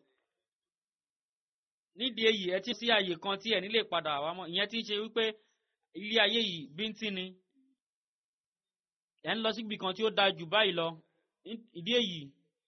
nídìí èyí ẹ ti sí àyè kan tí ẹ nílè padà wá mọ́ ìyẹn ti ṣe wípé ilé ayé yìí bíntín ni ẹ ń lọ síbi kan tí ó dáa jù báyìí lọ ìdí èyí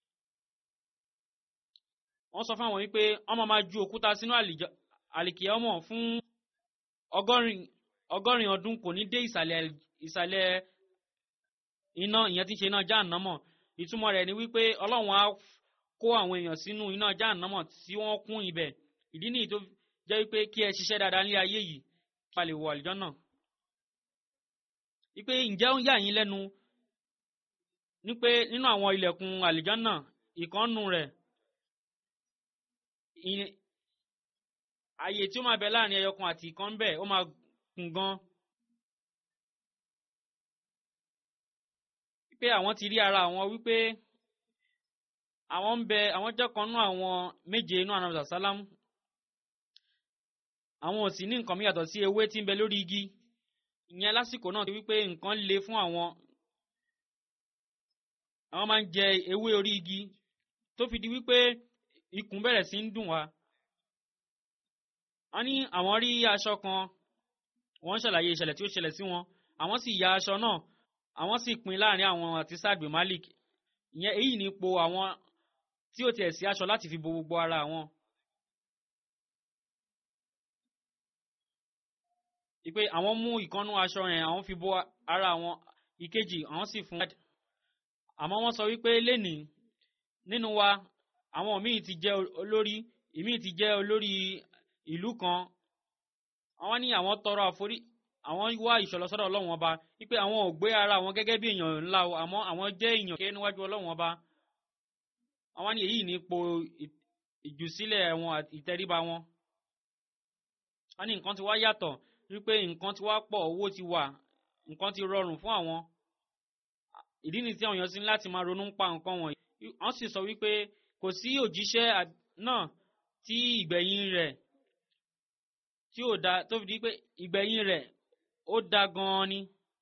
wọ́n sọ fáwọn wípé ọmọ máa ju òkúta sínú àlìkìyà ọmọ fún ọgọ́rin ọgọ́rin ọdún kò ní dé ìsàlẹ̀ ìsàlẹ̀ iná ìyẹn tí ń ṣe iná jáànámọ̀ ìtumọ̀ rẹ̀ ni wípé ọlọ́run á kó àwọn èèyàn sínú iná jáànámọ̀ tí wọ́n kún ibẹ̀ ìdí nìyí tó jẹ́ wípé kí ẹ ṣiṣẹ́ dáadáa ní ayé yìí kí a lè wọ àlìjọ́nà wípé ǹjẹ́ ó ń yà yín lẹ́nu ní pé nínú àwọn ilẹ̀kùn àlìjọ́nà ìkànnù rẹ̀ ààyè tí ó máa bẹ láàrin ẹyọkan àti ìkan bẹ́ẹ̀ ó máa kún gan. wípé àwọn ti rí ara àwọn wípé àwọn ń bẹ àwọn jẹ́ kan nú àwọn méje inú àná sàlámù àwọn ò sì ní nǹkan mìíràn sí ewé tí ń bẹ lórí igi ìyẹn lásìkò náà ti wípé nǹkan le fún àwọn àwọn máa ń jẹ ewé orí igi tó fi di wípé ikùn bẹ̀rẹ̀ sí ń dùn wá wọ́n ní àwọn rí aṣọ kan wọ́n ṣàlàyé ìṣẹ̀lẹ̀ tí ó ṣẹlẹ̀ sí wọn àwọn sì ya aṣọ náà àwọn sì pín láàrin àwọn àti Saad bin Malik ìyẹn èyí ní ipò àwọn tí ó tiẹ̀ sí aṣọ láti fi bo gbogbo ara wọn. ìpè àwọn mú ìkànnú aṣọ yẹn àwọn fi bo ara wọn ìkejì àwọn sì fún àmọ́ wọ́n sọ wípé lénìí nínú wa àwọn míì ti jẹ́ olórí ìmíì ti jẹ́ olórí ìlú kan àwọn ní àwọn tọrọ àforí àwọn wá ìṣọlọsọdọ Ọlọ́run ọba wípé àwọn ò gbé ara wọn gẹ́gẹ́ bí èèyàn ńlá o àmọ́ àwọn jẹ́ èèyàn kéé níwájú Ọlọ́run ọba àwọn ní èyí ní ipò ìjùsílẹ̀ wọn ìtẹríba wọn wọ́n ní nǹkan ti wá yàtọ̀ wípé nǹkan ti wá pọ̀ owó ti wà nǹkan ti rọrùn fún àwọn ìdí nìyí tí àwọn èèyàn sí láti máa ronú pa nǹkan wọ̀nyí wọ́n sì sọ wípé kò sí òjíṣẹ́ náà tí ìgbẹ̀yìn rẹ̀ tí ò da tó fi di pé ìgbẹ̀yìn rẹ̀ ó da gan-an ni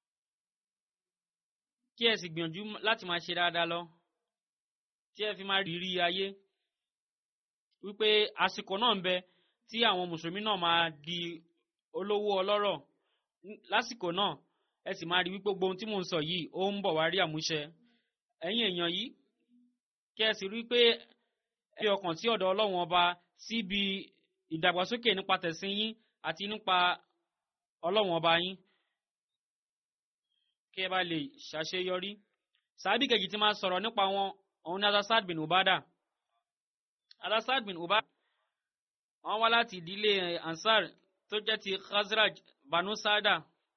kí ẹ sì gbìyànjú láti máa ṣe dáadáa lọ tí ẹ fi máa rírí ayé wípé àsìkò náà ń bẹ tí àwọn mùsùlùmí náà máa di olówó ọlọ́rọ̀ lásìkò náà ẹ sì máa rí wípé gbogbo ohun tí mò ń sọ yìí ó ń bọ̀ wá rí àmúṣẹ ẹ̀yin èèyàn yìí kí ẹ sì rí pé ẹ fi ọkàn sí ọ̀dọ̀ ọlọ́run ọba síbi ìdàgbàsókè nípa tẹ̀sìn yín àti nípa ọlọ́run ọba yín kí ẹ bá lè ṣàṣeyọrí sàábì kejì tí máa sọ̀rọ̀ nípa wọn òun ní Asad bin Ubada Asad bin Ubada wọ́n wá láti ìdílé Ansar tó jẹ́ ti Khazraj Banu Sada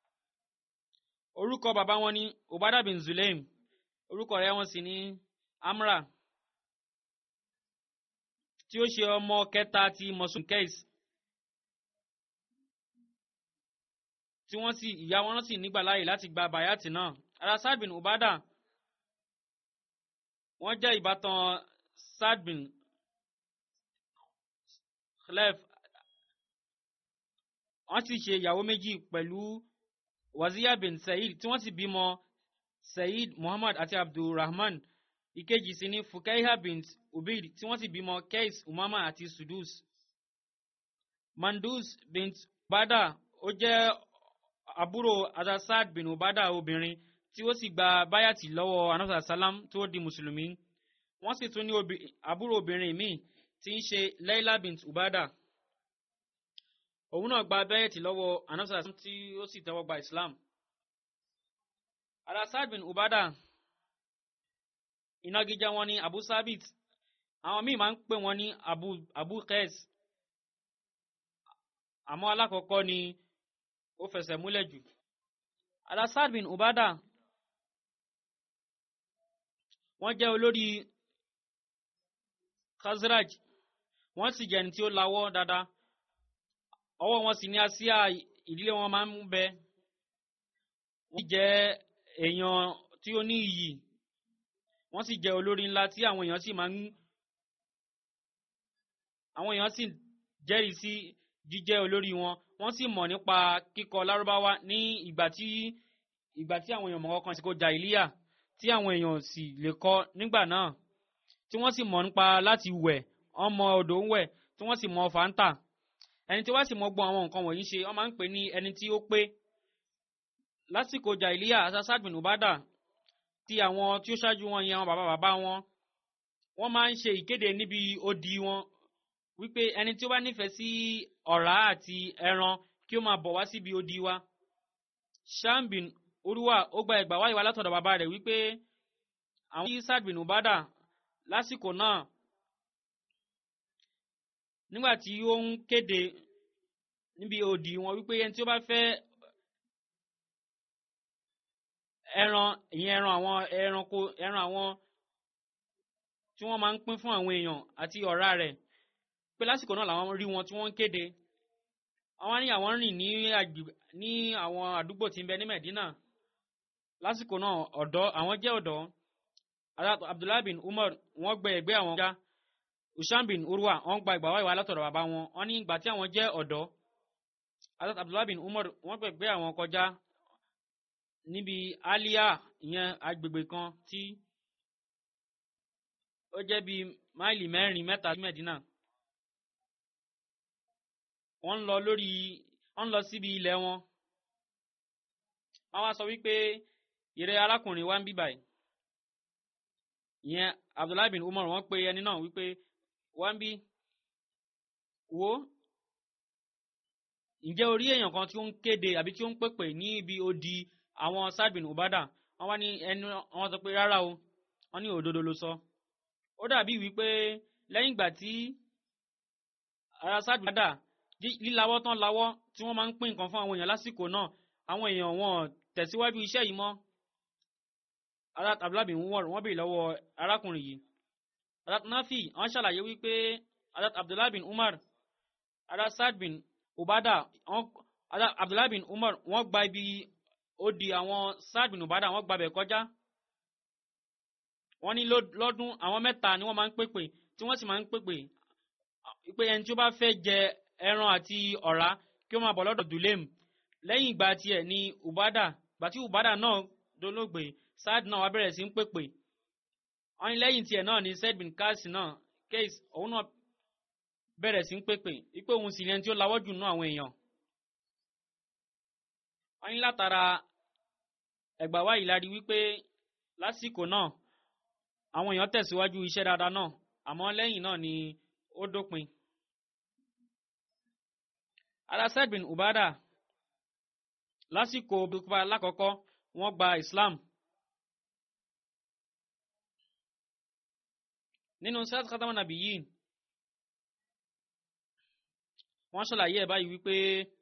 orúkọ bàbá wọn ní Ubada bin Zulaim orúkọ rẹ̀ wọn sì ní Amra tí ó ṣe ọmọ kẹta ti Mosun Kais tí wọ́n sì ìyá wọn sì nígbà láàyè láti gba bayati náà ara Saad bin Ubada wọ́n jẹ́ ìbátan Saad bin Khlef wọ́n sì ṣe ìyàwó méjì pẹ̀lú Waziya bin Said tí wọ́n sì bímọ Said Muhammad àti Abdulrahman ìkejì sì ní Fukaiha bint Ubaid tí wọ́n sì bímọ Kais Umama àti Sudus Mandus bint Ubada ó jẹ́ àbúrò Asad bin Ubada obìnrin tí ó sì gba báyàtì lọ́wọ́ anasa salam tó di mùsùlùmí wọ́n sì tún ní àbúrò obìnrin míì tí ń ṣe Laila bint Ubada òun náà gba báyàtì lọ́wọ́ anasa salam tí ó sì tẹ́wọ́ gba Islam Asad bin Ubada ìnagijẹ wọn ní Abu Sabit àwọn míì máa ń pè wọn ní Abu Abu Qais àmọ́ alákọ̀ọ́kọ́ ni ó fẹsẹ̀ múlẹ̀ jù. Al-Asad bin Ubada wọ́n jẹ́ olórí khazraj wọ́n sì jẹ́ ẹni tí ó lawọ́ dáadáa ọwọ́ wọn sì ní àsíá ìdílé wọn máa ń bẹ wọ́n jẹ́ èèyàn tí ó ní iyì wọ́n sì jẹ́ olórí ńlá tí àwọn èèyàn sì máa ń àwọn èèyàn sì jẹ́rìí sí jíjẹ́ olórí wọn wọ́n sì mọ̀ nípa kíkọ lárúbáwá ní ìgbà tí ìgbà tí àwọn èèyàn mọ̀ kan sí kó jà ìlíyà tí àwọn èèyàn sì lè kọ nígbà náà tí wọ́n sì mọ̀ nípa láti wẹ̀ wọ́n mọ odò ń wẹ̀ tí wọ́n sì mọ fàǹtà ẹni tí wọ́n sì mọ gbọ́ àwọn nǹkan wọ̀nyí ṣe wọ́n máa ń pè ní ẹni tí ó pé lásìkò jà ìlíyà asasad bin ubada ti àwọn tí ó ṣáájú wọn yẹn àwọn bàbá bàbá wọn wọ́n máa ń ṣe ìkéde níbi odi wọn wípé ẹni tí ó bá nífẹ̀ẹ́ sí ọ̀rá àti ẹran kí ó máa bọ̀ wá síbi odi wa shambin olúwa ó gba ẹgbàá wáyé wa látọ̀dọ̀ bàbá rẹ̀ wípé àwọn tí sad bin ubada lásìkò náà nígbà tí ó ń kéde níbi odi wọn wípé ẹni tí ó bá fẹ́ ẹran ìyẹn ẹran àwọn ẹranko ẹran àwọn tí wọ́n máa ń pín fún àwọn èèyàn àti ọ̀rá rẹ̀ pé lásìkò náà làwọn rí wọn tí wọ́n ń kéde àwọn ní àwọn rìn ní agbègbè ní àwọn àdúgbò tí ń bẹ ní Medina lásìkò náà ọ̀dọ́ àwọn jẹ́ ọ̀dọ́ Abdullahi bin Umar wọ́n gbẹ ẹgbẹ́ àwọn já Usham bin Urwa wọ́n gba ìgbà wáyé wa látọ̀dọ̀ bàbá wọn wọ́n ní ìgbà tí àwọn jẹ́ ọ̀dọ́ Abdullahi bin Umar wọ́n gbẹ ẹgbẹ́ àwọn kọjá níbi Aliya ìyẹn agbègbè kan tí ó jẹ́ bíi máìlì mẹ́rin mẹ́ta sí Medina wọ́n ń lọ lórí wọ́n ń lọ síbi ilẹ̀ wọn wọ́n wá sọ wípé ìrẹ́ arákùnrin wa ń bí báyìí ìyẹn Abdullahi bin Umar wọ́n pe ẹni náà wípé wá ń bí wo ǹjẹ́ orí èèyàn kan tí ó ń kéde àbí tí ó ń pèpè ní ibi odi àwọn Sa'd bin Ubada wọ́n wá ní ẹni wọ́n sọ pé rárá o wọ́n ní òdodo ló sọ ó dàbí wípé lẹ́yìn ìgbà tí ara Sa'd bin Ubada lílawọ́ tán lawọ́ tí wọ́n máa ń pín nǹkan fún àwọn èèyàn lásìkò náà àwọn èèyàn wọn tẹ̀síwájú iṣẹ́ yìí mọ́ Abdullahi bin Umar wọ́n béèrè lọ́wọ́ arákùnrin yìí Nafi wọ́n ṣàlàyé wípé Abdullahi bin Umar ara Sa'd bin Ubada Abdullahi bin Umar wọ́n gba ibi ó di àwọn Sa'd bin Ubada wọ́n gbabẹ̀ kọjá wọ́n ní lọ́dún àwọn mẹ́ta ni wọ́n máa ń pèpè tí wọ́n sì máa ń pèpè pé ẹni tí ó bá fẹ́ jẹ ẹran àti ọ̀rá kí ó máa bọ̀ lọ́dọ̀ Dulem lẹ́yìn ìgbà tiẹ̀ ni Ubada gbà tí Ubada náà dolóògbé Sa'd náà wá bẹ̀rẹ̀ sí ń pèpè wọ́n ní lẹ́yìn tiẹ̀ náà ni Zaid bin Qais náà Qais òun náà bẹ̀rẹ̀ sí ń pèpè wípé òun sì lẹ́ni tí ó lawọ́ jù nú àwọn èèyàn wọ́n ní látara ẹgbà wáyìí la rí wípé lásìkò náà àwọn èèyàn tẹ̀síwájú iṣẹ́ dáadáa náà àmọ́ lẹ́yìn náà ni ó dópin. Al-Asad bin Ubada lásìkò bíkúbá lákọ̀ọ́kọ́ wọ́n gba Islam. nínú sẹ́t kátàmọ́ nàbí yìí wọ́n ṣàlàyé ẹ̀ báyìí wípé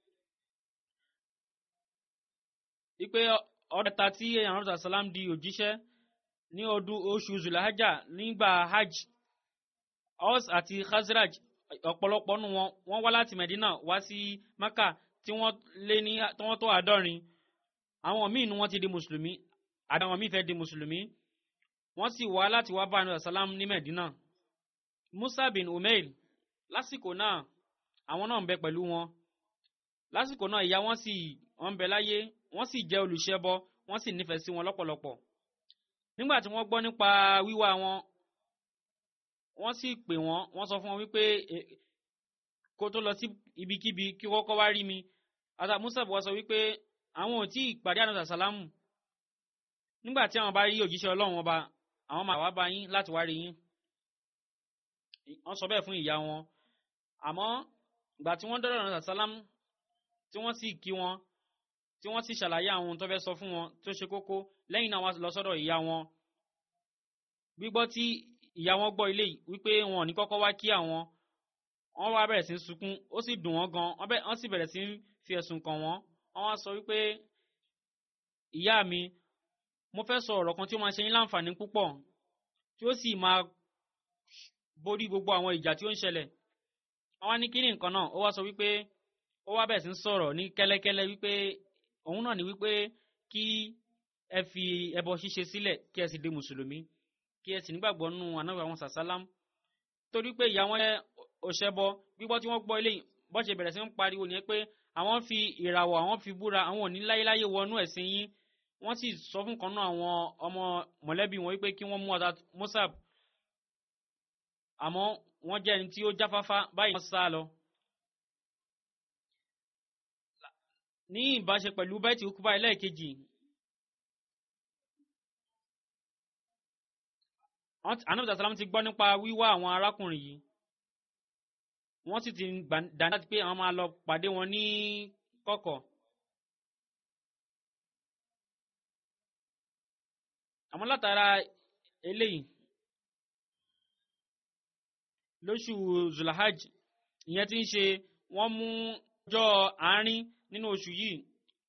wípé ọ̀dẹ̀ta tí èèyàn rọ́ta sàlám di òjíṣẹ́ ní ọdún oṣù zulahajà nígbà hajj Aus àti Khazraj ọ̀pọ̀lọpọ̀ nù wọn wọ́n wá láti Medina wá sí Maka tí wọ́n lé ní tí wọ́n tó àádọ́rin àwọn míì ni wọ́n ti di mùsùlùmí àdáwọn míì fẹ́ di mùsùlùmí wọ́n sì wá láti wá bá ànúrà sálám ní Medina Musa bin Umail lásìkò náà àwọn náà ń bẹ pẹ̀lú wọn lásìkò náà ìyá wọn sì wọ́n ń bẹ láyé wọ́n sì jẹ́ olùṣẹbọ wọ́n sì nífẹ̀ẹ́ sí wọn lọ́pọ̀lọpọ̀ nígbà tí wọ́n gbọ́ nípa wíwá wọn wọ́n sì pè wọ́n wọ́n sọ fún wọn wípé kó tó lọ sí ibikíbi kí kọ́kọ́ wá rí mi ata Musa bọ̀ sọ wípé àwọn ò tí ì pàdé ànúrà sálámù nígbà tí àwọn bá rí òjíṣẹ́ Ọlọ́run ọba àwọn máa wá bá yín láti wá rí yín wọ́n sọ bẹ́ẹ̀ fún ìyá wọn àmọ́ ìgbà tí wọ́n dọ́dọ̀ náà sálám tí wọ́n sì kí wọn tí wọ́n sì ṣàlàyé àwọn ohun tó fẹ́ sọ fún wọn tó ṣe kókó lẹ́yìn náà wọ́n lọ sọ́dọ̀ ìyá wọn gbígbọ́ tí ìyá wọn gbọ́ ilé wípé wọn ò ní kọ́kọ́ wá kí àwọn wọ́n wá bẹ̀rẹ̀ sí ń sunkún ó sì dùn wọ́n gan wọ́n sì bẹ̀rẹ̀ sí ń fi ẹ̀sùn kàn wọ́n wọ́n wá sọ wípé ìyá mi mo fẹ́ sọ ọ̀rọ̀ kan tí ó máa ṣe yín láǹfààní púpọ̀ tí ó sì máa borí gbogbo àwọn ìjà tí ó ń ṣẹlẹ̀ wọ́n wá ní kíní nǹkan náà ó wá sọ wípé ó wá bẹ̀ sí ń sọ̀rọ̀ ní kẹ́lẹ́kẹ́lẹ́ wípé òun náà ní wípé kí ẹ fi ẹbọ ṣíṣe sílẹ̀ kí ẹ sì di mùsùlùmí kí ẹ sì nígbàgbọ́ nínú ànábì àwọn sàsálám torí pé ìyá wọn òṣèbọ gbígbọ́ tí wọ́n gbọ́ eléyìí bọ́ ṣe bẹ̀rẹ̀ sí ń pariwo nìyẹn pé àwọn fi ìràwọ̀ àwọn fi búra àwọn ò ní láyéláyé wọnú ẹ̀sìn yín wọ́n sì sọ fún kan náà àwọn ọmọ mọ̀lẹ́bí wọn wípé kí wọ́n mú ọ̀tá Musab àmọ́ wọ́n jẹ́ ẹni tí ó jáfáfá báyìí wọ́n sá lọ. ní ìbáṣe pẹ̀lú bẹ́ẹ̀tì okuba ẹlẹ́ẹ̀kejì anabi salam ti gbọ́ nípa wíwá àwọn arákùnrin yìí wọ́n sì ti dáná láti pé àwọn máa lọ pàdé wọn ní kọ̀kọ̀. àmọ́ látara eléyìí lóṣù zulahaj ìyẹn ti ń ṣe wọ́n mú ọjọ́ àárín nínú oṣù yìí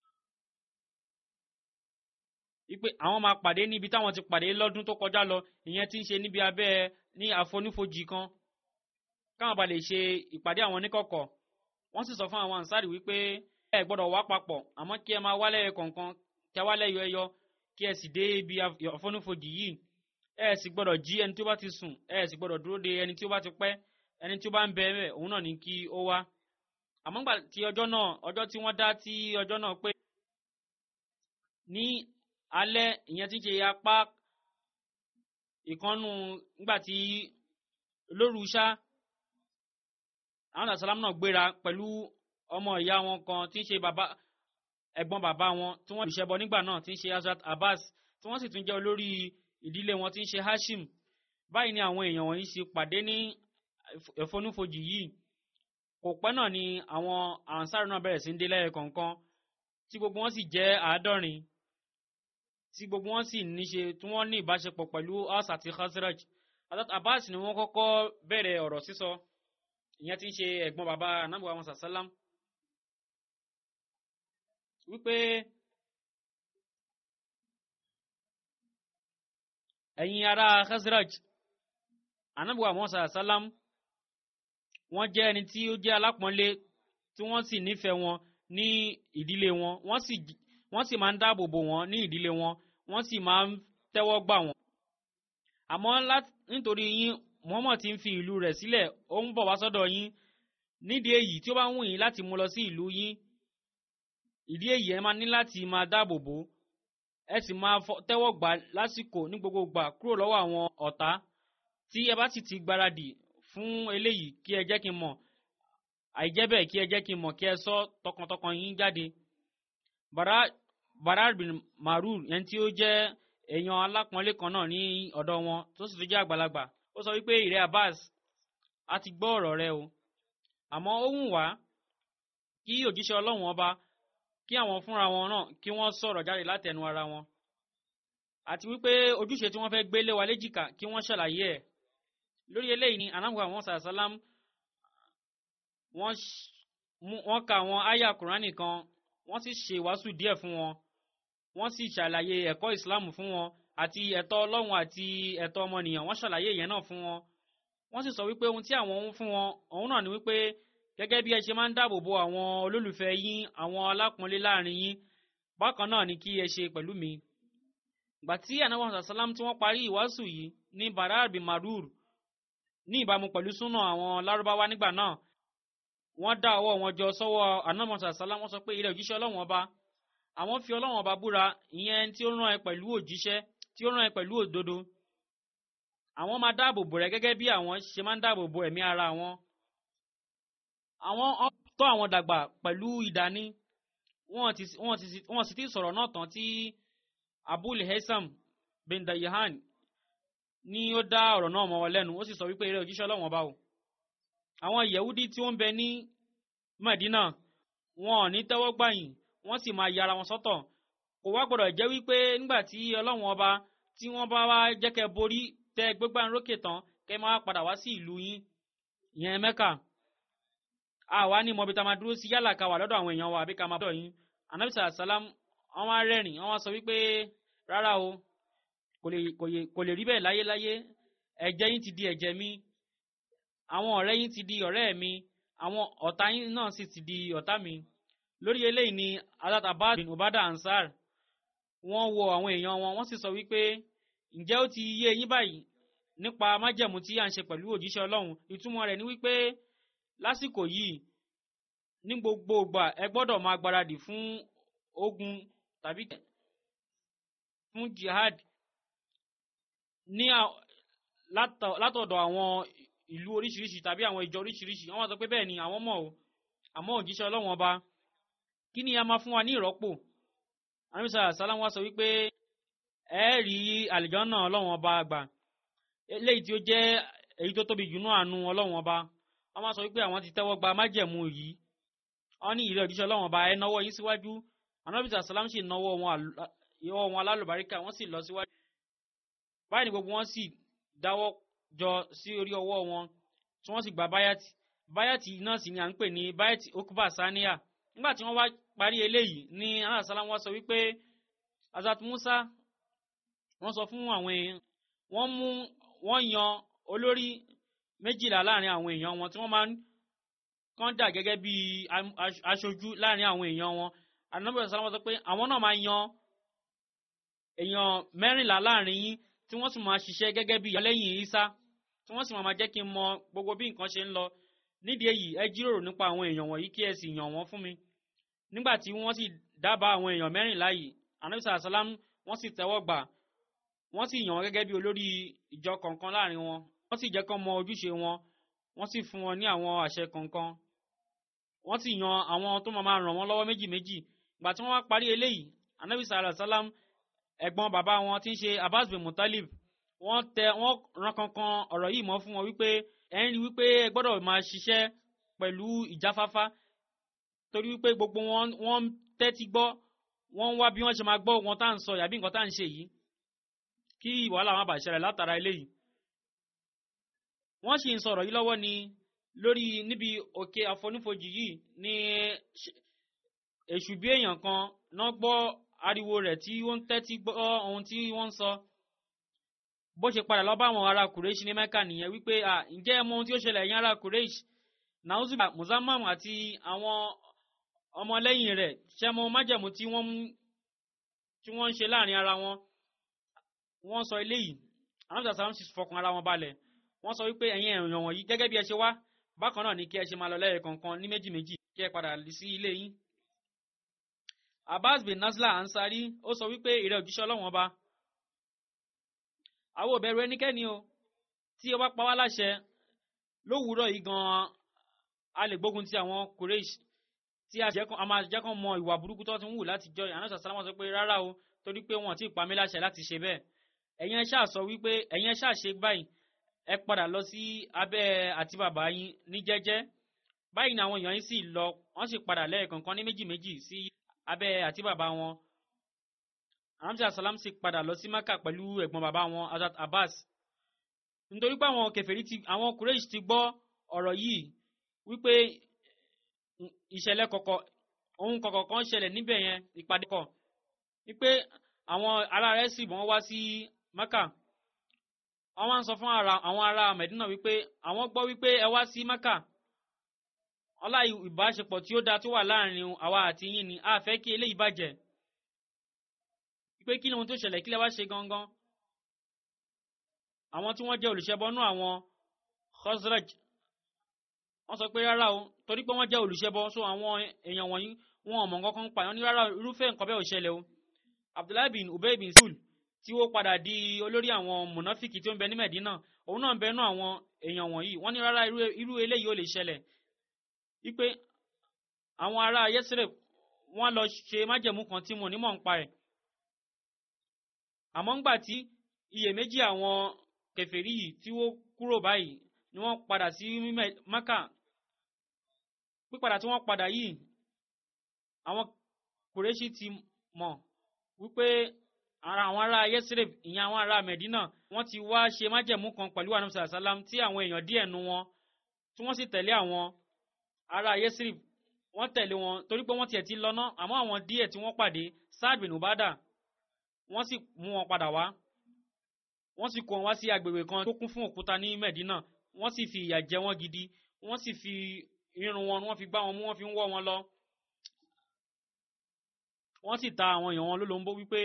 wípé àwọn máa pàdé níbi táwọn ti pàdé lọ́dún tó kọjá lọ ìyẹn ti ń ṣe níbi abẹ́ ní àfonífojì kan káwọn bá lè ṣe ìpàdé àwọn oníkọ̀kọ̀ wọ́n sì sọ fún àwọn ansari wípé ẹ gbọ́dọ̀ wá papọ̀ àmọ́ kí ẹ máa wálẹ̀ kọ̀ọ̀kan kí ẹ wálẹ̀ yọ ẹyọ kí ẹ sì dé ibi àfonífojì yìí ẹ sì gbọ́dọ̀ jí ẹni tí ó bá ti sùn ẹ sì gbọ́dọ̀ dúró de ẹni tí ó bá ti pẹ́ ẹni tí ó bá ń bẹ ẹ òun náà ní kí ó wá àmọ́ gbà tí ọjọ́ náà ọjọ́ tí wọ́n dá tí ọjọ́ náà pé ní alẹ́ ìyẹn tí ń ṣe apá ìkànnù nígbà tí lóru ṣá àwọn àṣàlámù náà gbéra pẹ̀lú ọmọ ìyá wọn kan tí ń ṣe bàbá ẹ̀gbọ́n bàbá wọn tí wọ́n ṣẹbọ nígbà náà tí ń ṣe Hazrat Abbas tí wọ́n sì tún jẹ́ olórí ìdílé wọn tí ń ṣe Hashim báyìí ni àwọn èèyàn wọ̀nyí ṣe pàdé ní ẹ̀fọ́núfojì yìí kò pẹ́ náà ni àwọn ansar náà bẹ̀rẹ̀ sí ń dé lẹ́yìn kọ̀ọ̀kan tí gbogbo wọn sì jẹ́ àádọ́rin tí gbogbo wọn sì níṣe tí wọ́n ní ìbáṣepọ̀ pẹ̀lú Aus àti Khazraj Hazrat Abbas ni wọ́n kọ́kọ́ bẹ̀rẹ̀ ọ̀rọ̀ sísọ ìyẹn tí ń ṣe ẹ̀gbọ́n bàbá anábùwà wọn sàsálám wípé ẹ̀yin ará Khazraj anábùwà wọn sàsálám wọ́n jẹ́ ẹni tí ó jẹ́ alápọ̀nlé tí wọ́n sì nífẹ̀ẹ́ wọn ní ìdílé wọn wọ́n sì wọ́n sì máa ń dáàbò bò wọ́n ní ìdílé wọn wọ́n sì máa ń tẹ́wọ́ gbà wọ́n. àmọ́ nítorí yín Muhammad ti ń fi ìlú rẹ̀ sílẹ̀ ó ń bọ̀ wá sọ́dọ̀ yín nídìí èyí tí ó bá ń wù yín láti mú lọ sí ìlú yín ìdí èyí ẹ máa ní láti máa dáàbò bò ẹ sì máa tẹ́wọ́ gbà lásìkò ní gbogbo gbà kúrò lọ́wọ́ àwọn ọ̀tá tí ẹ bá sì ti gbáradì fún eléyìí kí ẹ jẹ́ kí n mọ̀ àìjẹ́ bẹ́ẹ̀ kí ẹ jẹ́ kí n mọ̀ kí ẹ sọ tọkàntọkàn yín jáde. Barar bin Marur yẹn tí ó jẹ́ èèyàn alápọ̀nlé kan náà ní ọ̀dọ̀ wọn tó sì tún jẹ́ àgbàlagbà ó sọ wípé ìrẹ́ Abbas a ti gbọ́ ọ̀rọ̀ rẹ o àmọ́ ó wù wá kí òjíṣẹ́ Ọlọ́run ọba kí àwọn fúnra wọn náà kí wọ́n sọ̀rọ̀ jáde látẹnu ara wọn àti wípé ojúṣe tí wọ́n fẹ́ gbé lé wa léjìká kí wọ́n ṣàlàyé ẹ̀ lórí eléyìí ni anabu àwọn sàlám wọ́n ka àwọn àyà kùránì kan wọ́n sì ṣe wàásù díẹ̀ fún wọn wọ́n sì ṣàlàyé ẹ̀kọ́ ìsìláàmù fún wọn àti ẹ̀tọ́ ọlọ́run àti ẹ̀tọ́ ọmọnìyàn wọ́n ṣàlàyé ìyẹn náà fún wọn wọ́n sì sọ wípé ohun tí àwọn ń fún wọn òun náà ni wípé gẹ́gẹ́ bí ẹ ṣe máa ń dáàbò bo àwọn olólùfẹ́ yín àwọn alápọ̀nlé láàrin yín bákan náà ni kí ẹ ṣe pẹ̀lú mi gbà tí anabu sàlám tí wọ́n parí ìwàásù yìí ní barar bin marur ní ìbámu pẹ̀lú súnà àwọn lárúbáwá nígbà náà wọ́n dá ọwọ́ wọn jọ sọ́wọ́ anamọ̀sá sálá wọ́n sọ pé ilẹ̀ òjíṣẹ́ ọlọ́wọ́n ọba àwọn fi ọlọ́wọ́n ọba búra ìyẹn tí ó rán ẹ pẹ̀lú òjíṣẹ́ tí ó rán ẹ pẹ̀lú òdodo àwọn máa dáàbò bò rẹ gẹ́gẹ́ bí àwọn ṣe máa ń dáàbò bo ẹ̀mí ara wọn àwọn tọ́ àwọn dàgbà pẹ̀lú ìdání wọ́n sì ti sọ̀rọ̀ náà tán tí abul haisam bin dayahan ní ó dá ọ̀rọ̀ náà mọ́ wọn lẹ́nu ó sì sọ wípé eré òjíṣẹ́ ọlọ́wọ́n ọba o àwọn yẹ̀wúdí tí ó ń bẹ ní Mẹ̀dínà wọn ò ní tẹ́wọ́ gbàyìn wọ́n sì máa yára wọn sọ́tọ̀ kò wá gbọ́dọ̀ jẹ́ wípé nígbà tí ọlọ́run ọba tí wọ́n bá wá jẹ́ kẹ́ borí tẹ gbégbá rókè tán kẹ́ máa padà wá sí ìlú yín ìyẹn Mẹ́kà àwa ní mọ̀bí tá a máa dúró sí yálà ká wà lọ́dọ̀ àwọn èèyàn wa àbí ká máa bọ̀ yín anabi sàlám wọ́n wá rẹ́rìn wọ́n wá sọ wípé rárá o kò lè kò lè rí bẹ́ẹ̀ láyéláyé ẹ̀jẹ̀ yín ti di ẹ̀jẹ̀ mi àwọn ọ̀rẹ́ yín ti di ọ̀rẹ́ mi àwọn ọ̀tá yín náà sì ti di ọ̀tá mi lórí eléyìí ni Hazrat Abbas bin Ubada Ansar wọ́n wo àwọn èèyàn wọn wọ́n sì sọ wípé ǹjẹ́ ó ti yé yín báyìí nípa májẹ̀mú tí à ń ṣe pẹ̀lú òjíṣẹ́ Ọlọ́run ìtumọ̀ rẹ̀ ni wípé lásìkò yìí ní gbogbo ìgbà ẹ gbọ́dọ̀ máa gbáradì fún ogun tàbí fún jihad ní látọ̀dọ̀ àwọn ìlú oríṣiríṣi tàbí àwọn ìjọ oríṣiríṣi wọ́n wá sọ pé bẹ́ẹ̀ ni àwọn mọ̀ o àmọ́ òjíṣẹ́ Ọlọ́run ọba kí ni a máa fún wa ní ìrọ́pò anamisa salam wa sọ wípé ẹ rí àlìjọ́nà Ọlọ́run ọba àgbà eléyìí tí ó jẹ́ èyí tó tóbi jù náà àánú Ọlọ́run ọba wọ́n máa sọ wípé àwọn ti tẹ́wọ́ gba májẹ̀mú yìí wọ́n ní ìrẹ́ òjíṣẹ́ Ọlọ́run ọba ẹ náwó yín síwájú anamisa salam sì náwó wọn alálùbáríkà wọ́n sì lọ síwájú báyìí ni gbogbo wọn sì dáwọ́ jọ sí orí ọwọ́ wọn tí wọ́n sì gba báyàtì báyàtì náà sì ni à ń pè ní báyàtì okuba saniya nígbà tí wọ́n wá parí eléyìí ní aláṣálá wọn sọ wípé azat musa wọ́n sọ fún àwọn èèyàn wọ́n mú wọ́n yan olórí méjìlá láàrin àwọn èèyàn wọn tí wọ́n máa ń kàn dà gẹ́gẹ́ bí aṣojú láàrin àwọn èèyàn wọn ànábì sálá wọn sọ pé àwọn náà máa yan èèyàn mẹ́rìnlá láàrin yín tí wọ́n sì máa ṣiṣẹ́ gẹ́gẹ́ bí ìyọlẹ́yìn isa tí wọ́n sì máa jẹ́ kí n mọ gbogbo bí nǹkan ṣe ń lọ nídìí èyí ẹ jíròrò nípa àwọn èèyàn wọ̀nyí kí ẹ sì yàn wọ́n fún mi nígbà tí wọ́n sì dábàá àwọn èèyàn mẹ́rìnlá yìí anabisa asalam wọ́n sì tẹ́wọ́ gbà wọ́n sì yàn wọ́n gẹ́gẹ́ bí olórí ìjọ kọ̀ọ̀kan láàrin wọn wọ́n sì jẹ́ kán mọ ojúṣe wọn wọ́n sì fún wọn ní àwọn àṣẹ kọ̀ọ̀kan wọ́n sì yan àwọn tó máa ràn wọ́n lọ́wọ́ méjì méjì ìgbà tí wọ́n wá parí eléyìí anabisa asalam ẹ̀gbọ́n bàbá wọn tí ń ṣe abbas bin mutalib wọ́n tẹ wọ́n ran kankan ọ̀rọ̀ yìí mọ́ fún wọn wípé ẹ̀ ń rí wípé ẹ gbọ́dọ̀ máa ṣiṣẹ́ pẹ̀lú ìjáfáfá torí wípé gbogbo wọn wọ́n tẹ́tí gbọ́ wọ́n ń wá bí wọ́n ṣe máa gbọ́ wọn tá à ń sọ yàbí nǹkan tá à ń ṣe yìí kí wàhálà má bàa ṣẹlẹ̀ látara eléyìí. wọ́n sì ń sọ̀rọ̀ yìí lọ́wọ́ ni lórí níbi òkè àfonífojì yìí ní èṣù bí èèyàn kan náà gbọ́ ariwo rẹ̀ tí ó ń tẹ́tí gbọ́ ohun tí wọ́n ń sọ bó ṣe padà lọ bá àwọn ará Quraysh ní Mẹ́kà nìyẹn wípé à ǹjẹ́ ẹ mọ ohun tí ó ṣẹlẹ̀ ẹ̀yin ará Quraysh nauzuba muzammam àti àwọn ọmọlẹ́yìn rẹ̀ ṣẹ́mọ májẹ̀mú tí wọ́n tí wọ́n ń ṣe láàrin ara wọn wọ́n sọ eléyìí àwọn sàlámù sì fọkàn ara wọn balẹ̀ wọ́n sọ wípé ẹ̀yin èèyàn wọ̀nyí gẹ́gẹ́ bí ẹ ṣe wá bákan náà ni kí ẹ ṣe máa lọ lẹ́yìn kọ̀ọ̀kan ní méjì méjì kí ẹ padà sí ilé yín. Abbas bin Nasla Ansari ó sọ wípé ìrẹ́ òjíṣẹ́ ọlọ́wọ́n ọba àwọn ò bẹ̀rù ẹnikẹ́ni o tí ó bá pa wá láṣẹ lówùúrọ̀ yìí gan-an a lè gbógun ti àwọn Quraysh tí a máa jẹ́ kán mọ ìwà burúkú tó ti ń wù láti jọ ìyànà sàlámà sọ pé rárá o torí pé wọn ò tí ì pa mí láṣẹ láti ṣe bẹ́ẹ̀ ẹ̀yin ẹ ṣáà sọ wípé ẹ̀yin ẹ ṣáà ṣe báyìí ẹ padà lọ sí abẹ́ àti bàbá yín ní jẹ́jẹ́ báyìí ni àwọn èèyàn yín sì lọ wọ́n sì padà lẹ́ẹ̀kọ̀ọ̀kan ní méjì méjì sí abẹ́ àti bàbá wọn ramsey asalam sì padà lọ sí maka pẹ̀lú ẹ̀gbọ́n bàbá wọn Hazrat Abbas nítorí pé àwọn kèfèrí ti àwọn Quraysh ti gbọ́ ọ̀rọ̀ yìí wípé ìṣẹ̀lẹ̀ kọ̀kọ̀ ohun kọ̀kọ̀ kan ṣẹlẹ̀ níbẹ̀ yẹn ìpàdé kọ̀ wípé àwọn ará rẹ̀ sì wọ́n wá sí maka wọ́n wá ń sọ fún àwọn ará Medina wípé àwọn gbọ́ wípé ẹ wá sí maka ọlá ìbáṣepọ̀ tí ó dáa tó wà láàrin àwa àti yín ni a fẹ́ kí eléyìí bàjẹ́ pé kí ni ohun tó ṣẹlẹ̀ kí lẹ wá ṣe gangan àwọn tí wọ́n jẹ́ olùṣẹ́bọnú àwọn Khazraj wọ́n sọ pé rárá o torí pé wọ́n jẹ́ olùṣẹ́bọ so àwọn èèyàn wọ̀nyí wọn ò mọ̀ nǹkan kan pa wọ́n ní rárá irúfẹ́ nǹkan bẹ́ẹ̀ ò ṣẹlẹ̀ o Abdullahi bin Ubay bin Sul tí ó padà di olórí àwọn mùnáfìkì tí ó ń bẹ ní Medina òun náà ń bẹ nú àwọn èèyàn wọ̀nyí wọ́n ní rárá irú eléyìí ò lè ṣẹlẹ̀ wípé àwọn ará Yesreb wọ́n lọ ṣe májẹ̀mú kan tí mo ní mọ̀ ń pa ẹ̀ àmọ́ ńgbà tí iyèméjì àwọn kèfèrí yìí tí ó kúrò báyìí ni wọ́n padà sí Maka pípadà tí wọ́n padà yìí àwọn Kùrẹ́ṣì ti mọ̀ wípé ara àwọn ará Yesreb ìyẹn àwọn ará Medina wọ́n ti wá ṣe májẹ̀mú kan pẹ̀lú anamsa salam tí àwọn èèyàn díẹ̀ nu wọn tí wọ́n sì tẹ̀lé àwọn ará Yesreb wọ́n tẹ̀lé wọn torí pé wọ́n tiẹ̀ ti lọ́nà àmọ́ àwọn díẹ̀ tí wọ́n pàdé Saad bin Ubada wọ́n sì mú wọn padà wá wọ́n sì kó wọn wá sí agbègbè kan tó kún fún òkúta ní Medina wọ́n sì fi ìyà jẹ wọ́n gidi wọ́n sì fi irun wọn wọ́n fi gbá wọn mú wọ́n fi ń wọ́ wọn lọ wọ́n sì ta àwọn èèyàn wọn lólobó wípé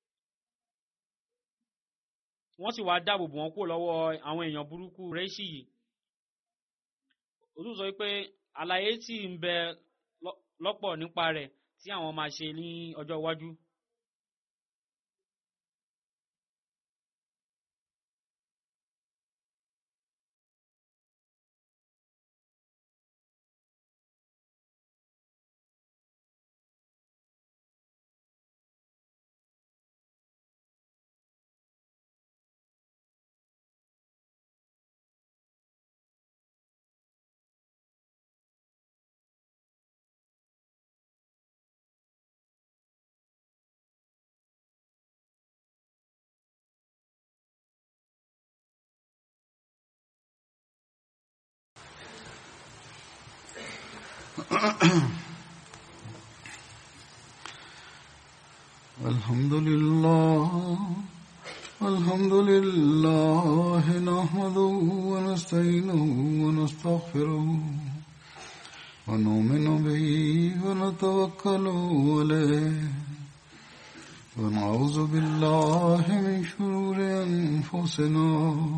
wọ́n sì wáá dáàbò bò wọ́n kúrò lọ́wọ́ àwọn èèyàn burúkú rẹ́ṣì yìí òtún sọ wípé àlàyé sì ń bẹ lọ́pọ̀ nípa rẹ̀ tí àwọn máa ṣe ní ọjọ́ iwájú. الحمد لله الحمد لله نحمده ونستعينه ونستغفره ونؤمن به ونتوكل عليه ونعوذ بالله من شرور أنفسنا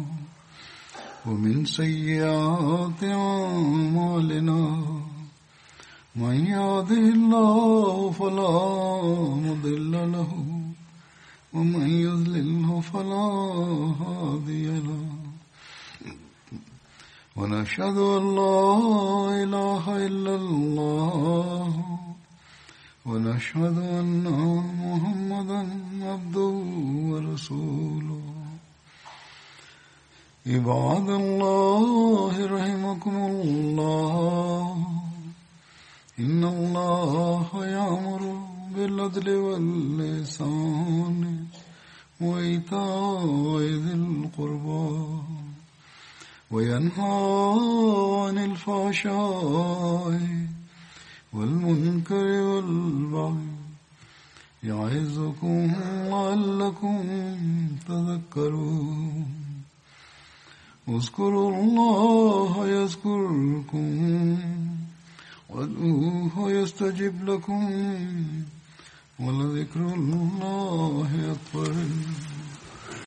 ومن سيئات أعمالنا من يهده الله فلا مضل له ومن يضلله فلا هادي له ونشهد أن لا إله إلا الله ونشهد أن محمدا عبده ورسوله عباد الله رحمكم الله إن الله يأمر بالعدل واللسان وإيتاء ذي القربى وينهى عن الفحشاء والمنكر والبغي يعظكم لعلكم تذكرون اذكروا الله يذكركم وادعوه يستجب لكم ولذكر الله أكبر